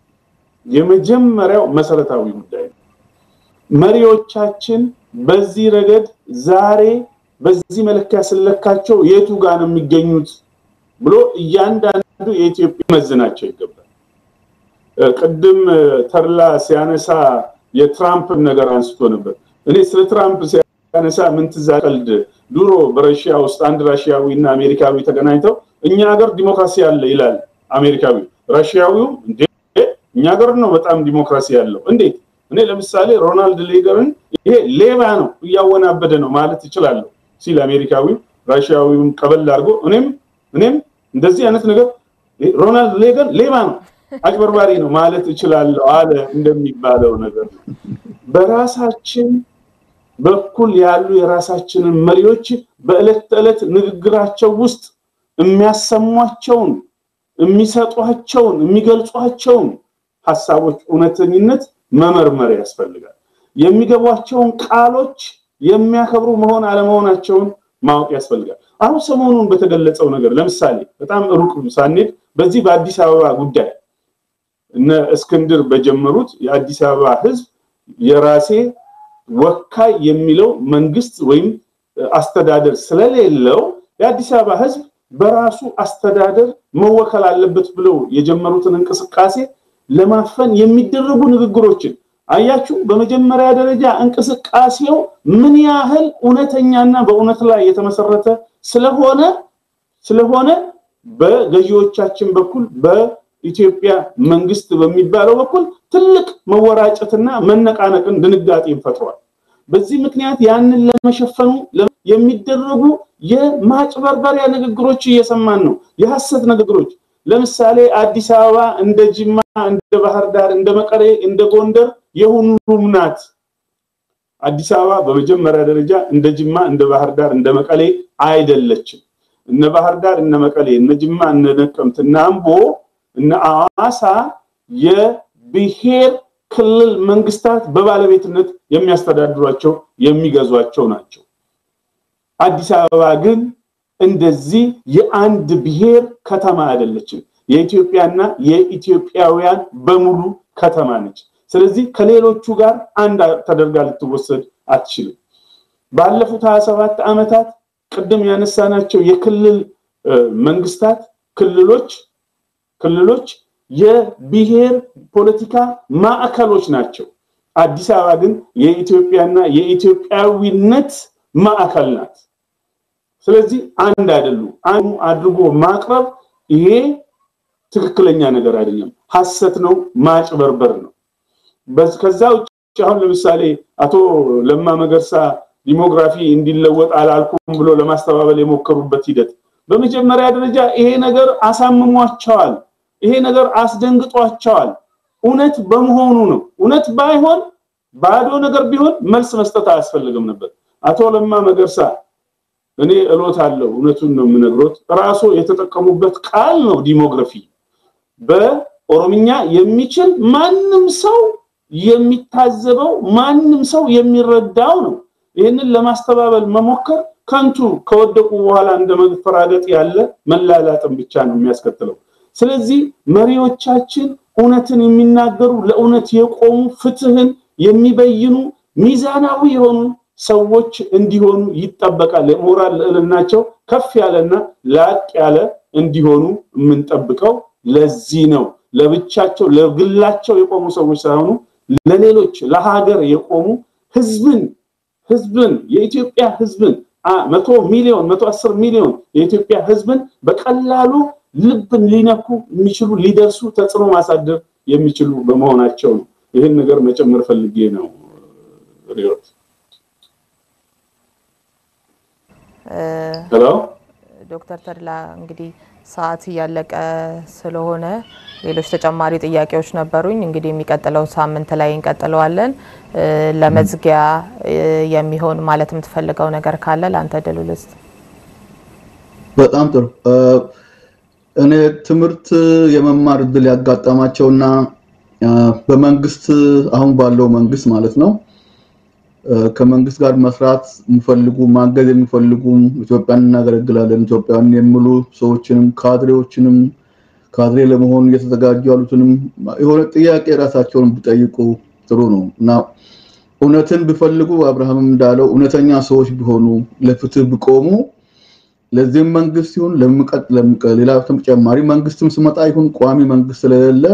የመጀመሪያው መሰረታዊ ጉዳይ ነው። መሪዎቻችን በዚህ ረገድ ዛሬ በዚህ መለኪያ ስለካቸው የቱ ጋር ነው የሚገኙት ብሎ እያንዳንዱ የኢትዮጵያ መዝናቸው ይገባል። ቅድም ተርላ ሲያነሳ የትራምፕ ነገር አንስቶ ነበር። እኔ ስለ ትራምፕ ሲያነሳ ምን ትዝ ቀልድ ድሮ በረሽያ ውስጥ አንድ ራሽያዊ እና አሜሪካዊ ተገናኝተው እኛ ሀገር ዲሞክራሲ አለ ይላል አሜሪካዊ። ራሽያዊው እንዴ እኛ ሀገር ነው በጣም ዲሞክራሲ ያለው እንዴት? እኔ ለምሳሌ ሮናልድ ሌገርን ይሄ ሌባ ነው እያወናበደ ነው ማለት እችላለሁ ሲል አሜሪካዊ ራሽያዊውን ቀበል አድርጎ እኔም እኔም እንደዚህ አይነት ነገር ሮናልድ ሌገን ሌባ ነው አጭበርባሪ ነው ማለት እችላለሁ አለ እንደሚባለው ነገር ነው። በራሳችን በኩል ያሉ የራሳችንን መሪዎች በዕለት ተዕለት ንግግራቸው ውስጥ የሚያሰሟቸውን፣ የሚሰጧቸውን፣ የሚገልጿቸውን ሀሳቦች እውነተኝነት መመርመር ያስፈልጋል። የሚገቧቸውን ቃሎች የሚያከብሩ መሆን አለመሆናቸውን ማወቅ ያስፈልጋል። አሁን ሰሞኑን በተገለጸው ነገር ለምሳሌ በጣም ሩቅ ሳንሄድ በዚህ በአዲስ አበባ ጉዳይ እነ እስክንድር በጀመሩት የአዲስ አበባ ህዝብ የራሴ ወካይ የሚለው መንግስት ወይም አስተዳደር ስለሌለው የአዲስ አበባ ህዝብ በራሱ አስተዳደር መወከል አለበት ብለው የጀመሩትን እንቅስቃሴ ለማፈን የሚደረጉ ንግግሮችን አያችሁ። በመጀመሪያ ደረጃ እንቅስቃሴው ምን ያህል እውነተኛና በእውነት ላይ የተመሰረተ ስለሆነ ስለሆነ በገዢዎቻችን በኩል በኢትዮጵያ መንግስት በሚባለው በኩል ትልቅ መወራጨትና መነቃነቅን ድንጋጤን ፈጥሯል። በዚህ ምክንያት ያንን ለመሸፈኑ የሚደረጉ የማጭበርበሪያ ንግግሮች እየሰማን ነው። የሐሰት ንግግሮች ለምሳሌ አዲስ አበባ እንደ ጅማ፣ እንደ ባህር ዳር፣ እንደ መቀሌ፣ እንደ ጎንደር የሁሉም ናት። አዲስ አበባ በመጀመሪያ ደረጃ እንደ ጅማ፣ እንደ ባህር ዳር፣ እንደ መቀሌ አይደለችም። እነ ባህር ዳር፣ እነ መቀሌ፣ እነ ጅማ፣ እነ ነቀምት፣ እነ አምቦ፣ እነ አዋሳ የብሔር ክልል መንግስታት በባለቤትነት የሚያስተዳድሯቸው የሚገዟቸው ናቸው። አዲስ አበባ ግን እንደዚህ የአንድ ብሔር ከተማ አይደለችም። የኢትዮጵያና የኢትዮጵያውያን በሙሉ ከተማ ነች። ስለዚህ ከሌሎቹ ጋር አንድ ተደርጋ ልትወሰድ አትችልም። ባለፉት 27 ዓመታት ቅድም ያነሳናቸው የክልል መንግስታት ክልሎች ክልሎች የብሔር ፖለቲካ ማዕከሎች ናቸው። አዲስ አበባ ግን የኢትዮጵያና የኢትዮጵያዊነት ማዕከል ናት። ስለዚህ አንድ አይደሉም። አንዱ አድርጎ ማቅረብ ይሄ ትክክለኛ ነገር አይደለም፣ ሐሰት ነው፣ ማጭበርበር ነው። ከዛ ውጭ አሁን ለምሳሌ አቶ ለማ መገርሳ ዲሞግራፊ እንዲለወጥ አላልኩም ብሎ ለማስተባበል የሞከሩበት ሂደት በመጀመሪያ ደረጃ ይሄ ነገር አሳምሟቸዋል። ይሄ ነገር አስደንግጧቸዋል። እውነት በመሆኑ ነው። እውነት ባይሆን ባዶ ነገር ቢሆን መልስ መስጠት አያስፈልግም ነበር። አቶ ለማ መገርሳ እኔ እሎት አለው እውነቱን ነው የምነግሮት። ራሱ የተጠቀሙበት ቃል ነው ዲሞግራፊ። በኦሮምኛ የሚችል ማንም ሰው የሚታዘበው ማንም ሰው የሚረዳው ነው። ይህንን ለማስተባበል መሞከር ከንቱ ከወደቁ በኋላ እንደ መፈራገጥ ያለ መላላጥን ብቻ ነው የሚያስከትለው። ስለዚህ መሪዎቻችን እውነትን የሚናገሩ ለእውነት የቆሙ ፍትህን የሚበይኑ ሚዛናዊ የሆኑ ሰዎች እንዲሆኑ ይጠበቃል። የሞራል ልዕልናቸው ከፍ ያለና ላቅ ያለ እንዲሆኑ የምንጠብቀው ለዚህ ነው። ለብቻቸው ለግላቸው የቆሙ ሰዎች ሳይሆኑ ለሌሎች ለሀገር የቆሙ ህዝብን ህዝብን የኢትዮጵያ ህዝብን መቶ ሚሊዮን መቶ አስር ሚሊዮን የኢትዮጵያ ህዝብን በቀላሉ ልብን ሊነኩ የሚችሉ ሊደርሱ ተጽዕኖ ማሳደር የሚችሉ በመሆናቸው ነው። ይህን ነገር መጨመር ፈልጌ ነው። ሪዮት ሄሎ ዶክተር ተድላ እንግዲህ ሰዓት እያለቀ ስለሆነ ሌሎች ተጨማሪ ጥያቄዎች ነበሩኝ። እንግዲህ የሚቀጥለው ሳምንት ላይ እንቀጥለዋለን። ለመዝጊያ የሚሆን ማለት የምትፈልገው ነገር ካለ ለአንተ ድል ልስጥ። በጣም ጥሩ። እኔ ትምህርት የመማር እድል ያጋጠማቸውና በመንግስት አሁን ባለው መንግስት ማለት ነው ከመንግስት ጋር መስራት የሚፈልጉ ማገዝ የሚፈልጉም ኢትዮጵያን እናገለግላለን ኢትዮጵያን የሚሉ ሰዎችንም ካድሬዎችንም ካድሬ ለመሆን እየተዘጋጁ ያሉትንም የሆነ ጥያቄ ራሳቸውን ቢጠይቁ ጥሩ ነው እና እውነትን ቢፈልጉ አብርሃምም እንዳለው እውነተኛ ሰዎች ቢሆኑ ለፍትህ ቢቆሙ ለዚህም መንግስት ይሁን ለምቀጥ ሌላ ተጨማሪ መንግስትም ስመጣ ይሁን ቋሚ መንግስት ስለሌለ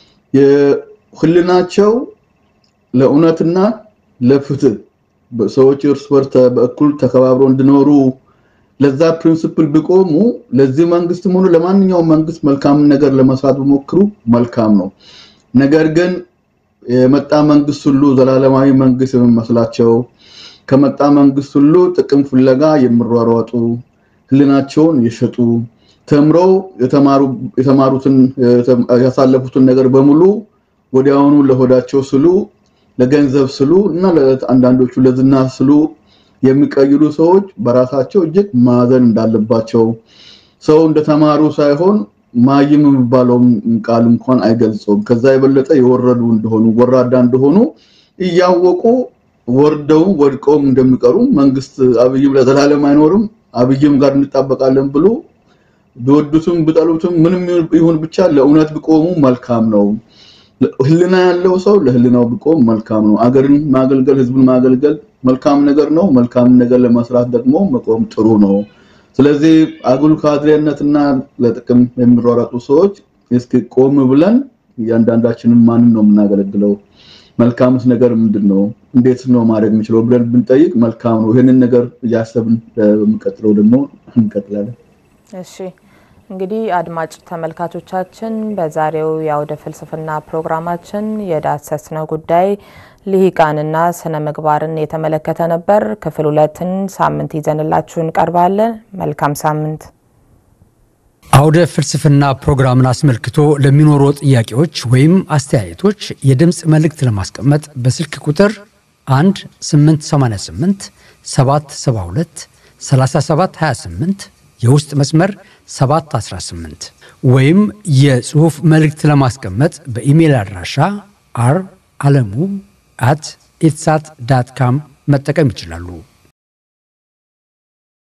የህልናቸው ለእውነትና ለፍትህ ሰዎች እርስ በርስ በእኩል ተከባብሮ እንዲኖሩ ለዛ ፕሪንሲፕል ቢቆሙ ለዚህ መንግስትም ሆነ ለማንኛውም መንግስት መልካም ነገር ለመስራት ቢሞክሩ መልካም ነው። ነገር ግን የመጣ መንግስት ሁሉ ዘላለማዊ መንግስት የሚመስላቸው ከመጣ መንግስት ሁሉ ጥቅም ፍለጋ የሚሯሯጡ ህልናቸውን የሸጡ ተምረው የተማሩትን ያሳለፉትን ነገር በሙሉ ወዲያውኑ ለሆዳቸው ስሉ ለገንዘብ ስሉ እና አንዳንዶቹ ለዝና ስሉ የሚቀይሩ ሰዎች በራሳቸው እጅግ ማዘን እንዳለባቸው ሰው እንደተማሩ ሳይሆን ማይም የሚባለውን ቃል እንኳን አይገልጸውም። ከዛ የበለጠ የወረዱ እንደሆኑ ወራዳ እንደሆኑ እያወቁ ወርደውም ወድቀውም እንደሚቀሩ መንግስት አብይም ለዘላለም አይኖርም አብይም ጋር እንጣበቃለን ብሎ ቢወዱትም ቢጠሉትም ምንም ይሁን ብቻ ለእውነት ቢቆሙ መልካም ነው። ህልና ያለው ሰው ለህልናው ቢቆም መልካም ነው። አገርን ማገልገል፣ ህዝብን ማገልገል መልካም ነገር ነው። መልካም ነገር ለመስራት ደግሞ መቆም ጥሩ ነው። ስለዚህ አጉል ካድሬነትና ለጥቅም የሚሯሯጡ ሰዎች እስኪ ቆም ብለን እያንዳንዳችንን ማንን ነው የምናገለግለው? መልካምስ ነገር ምንድን ነው? እንዴት ነው ማድረግ የምችለው ብለን ብንጠይቅ መልካም ነው። ይህንን ነገር እያሰብን በሚቀጥለው ደግሞ እንቀጥላለን። እሺ እንግዲህ አድማጭ ተመልካቾቻችን በዛሬው የአውደ ፍልስፍና ፕሮግራማችን የዳሰስነው ጉዳይ ልሂቃንና ስነ ምግባርን የተመለከተ ነበር። ክፍል ሁለትን ሳምንት ይዘንላችሁ እንቀርባለን። መልካም ሳምንት። አውደ ፍልስፍና ፕሮግራምን አስመልክቶ ለሚኖሩ ጥያቄዎች ወይም አስተያየቶች የድምፅ መልእክት ለማስቀመጥ በስልክ ቁጥር 1 888 772 3728 የውስጥ መስመር 718 ወይም የጽሑፍ መልእክት ለማስቀመጥ በኢሜይል አድራሻ አር አለሙ አት ኢትሳት ዳት ካም መጠቀም ይችላሉ።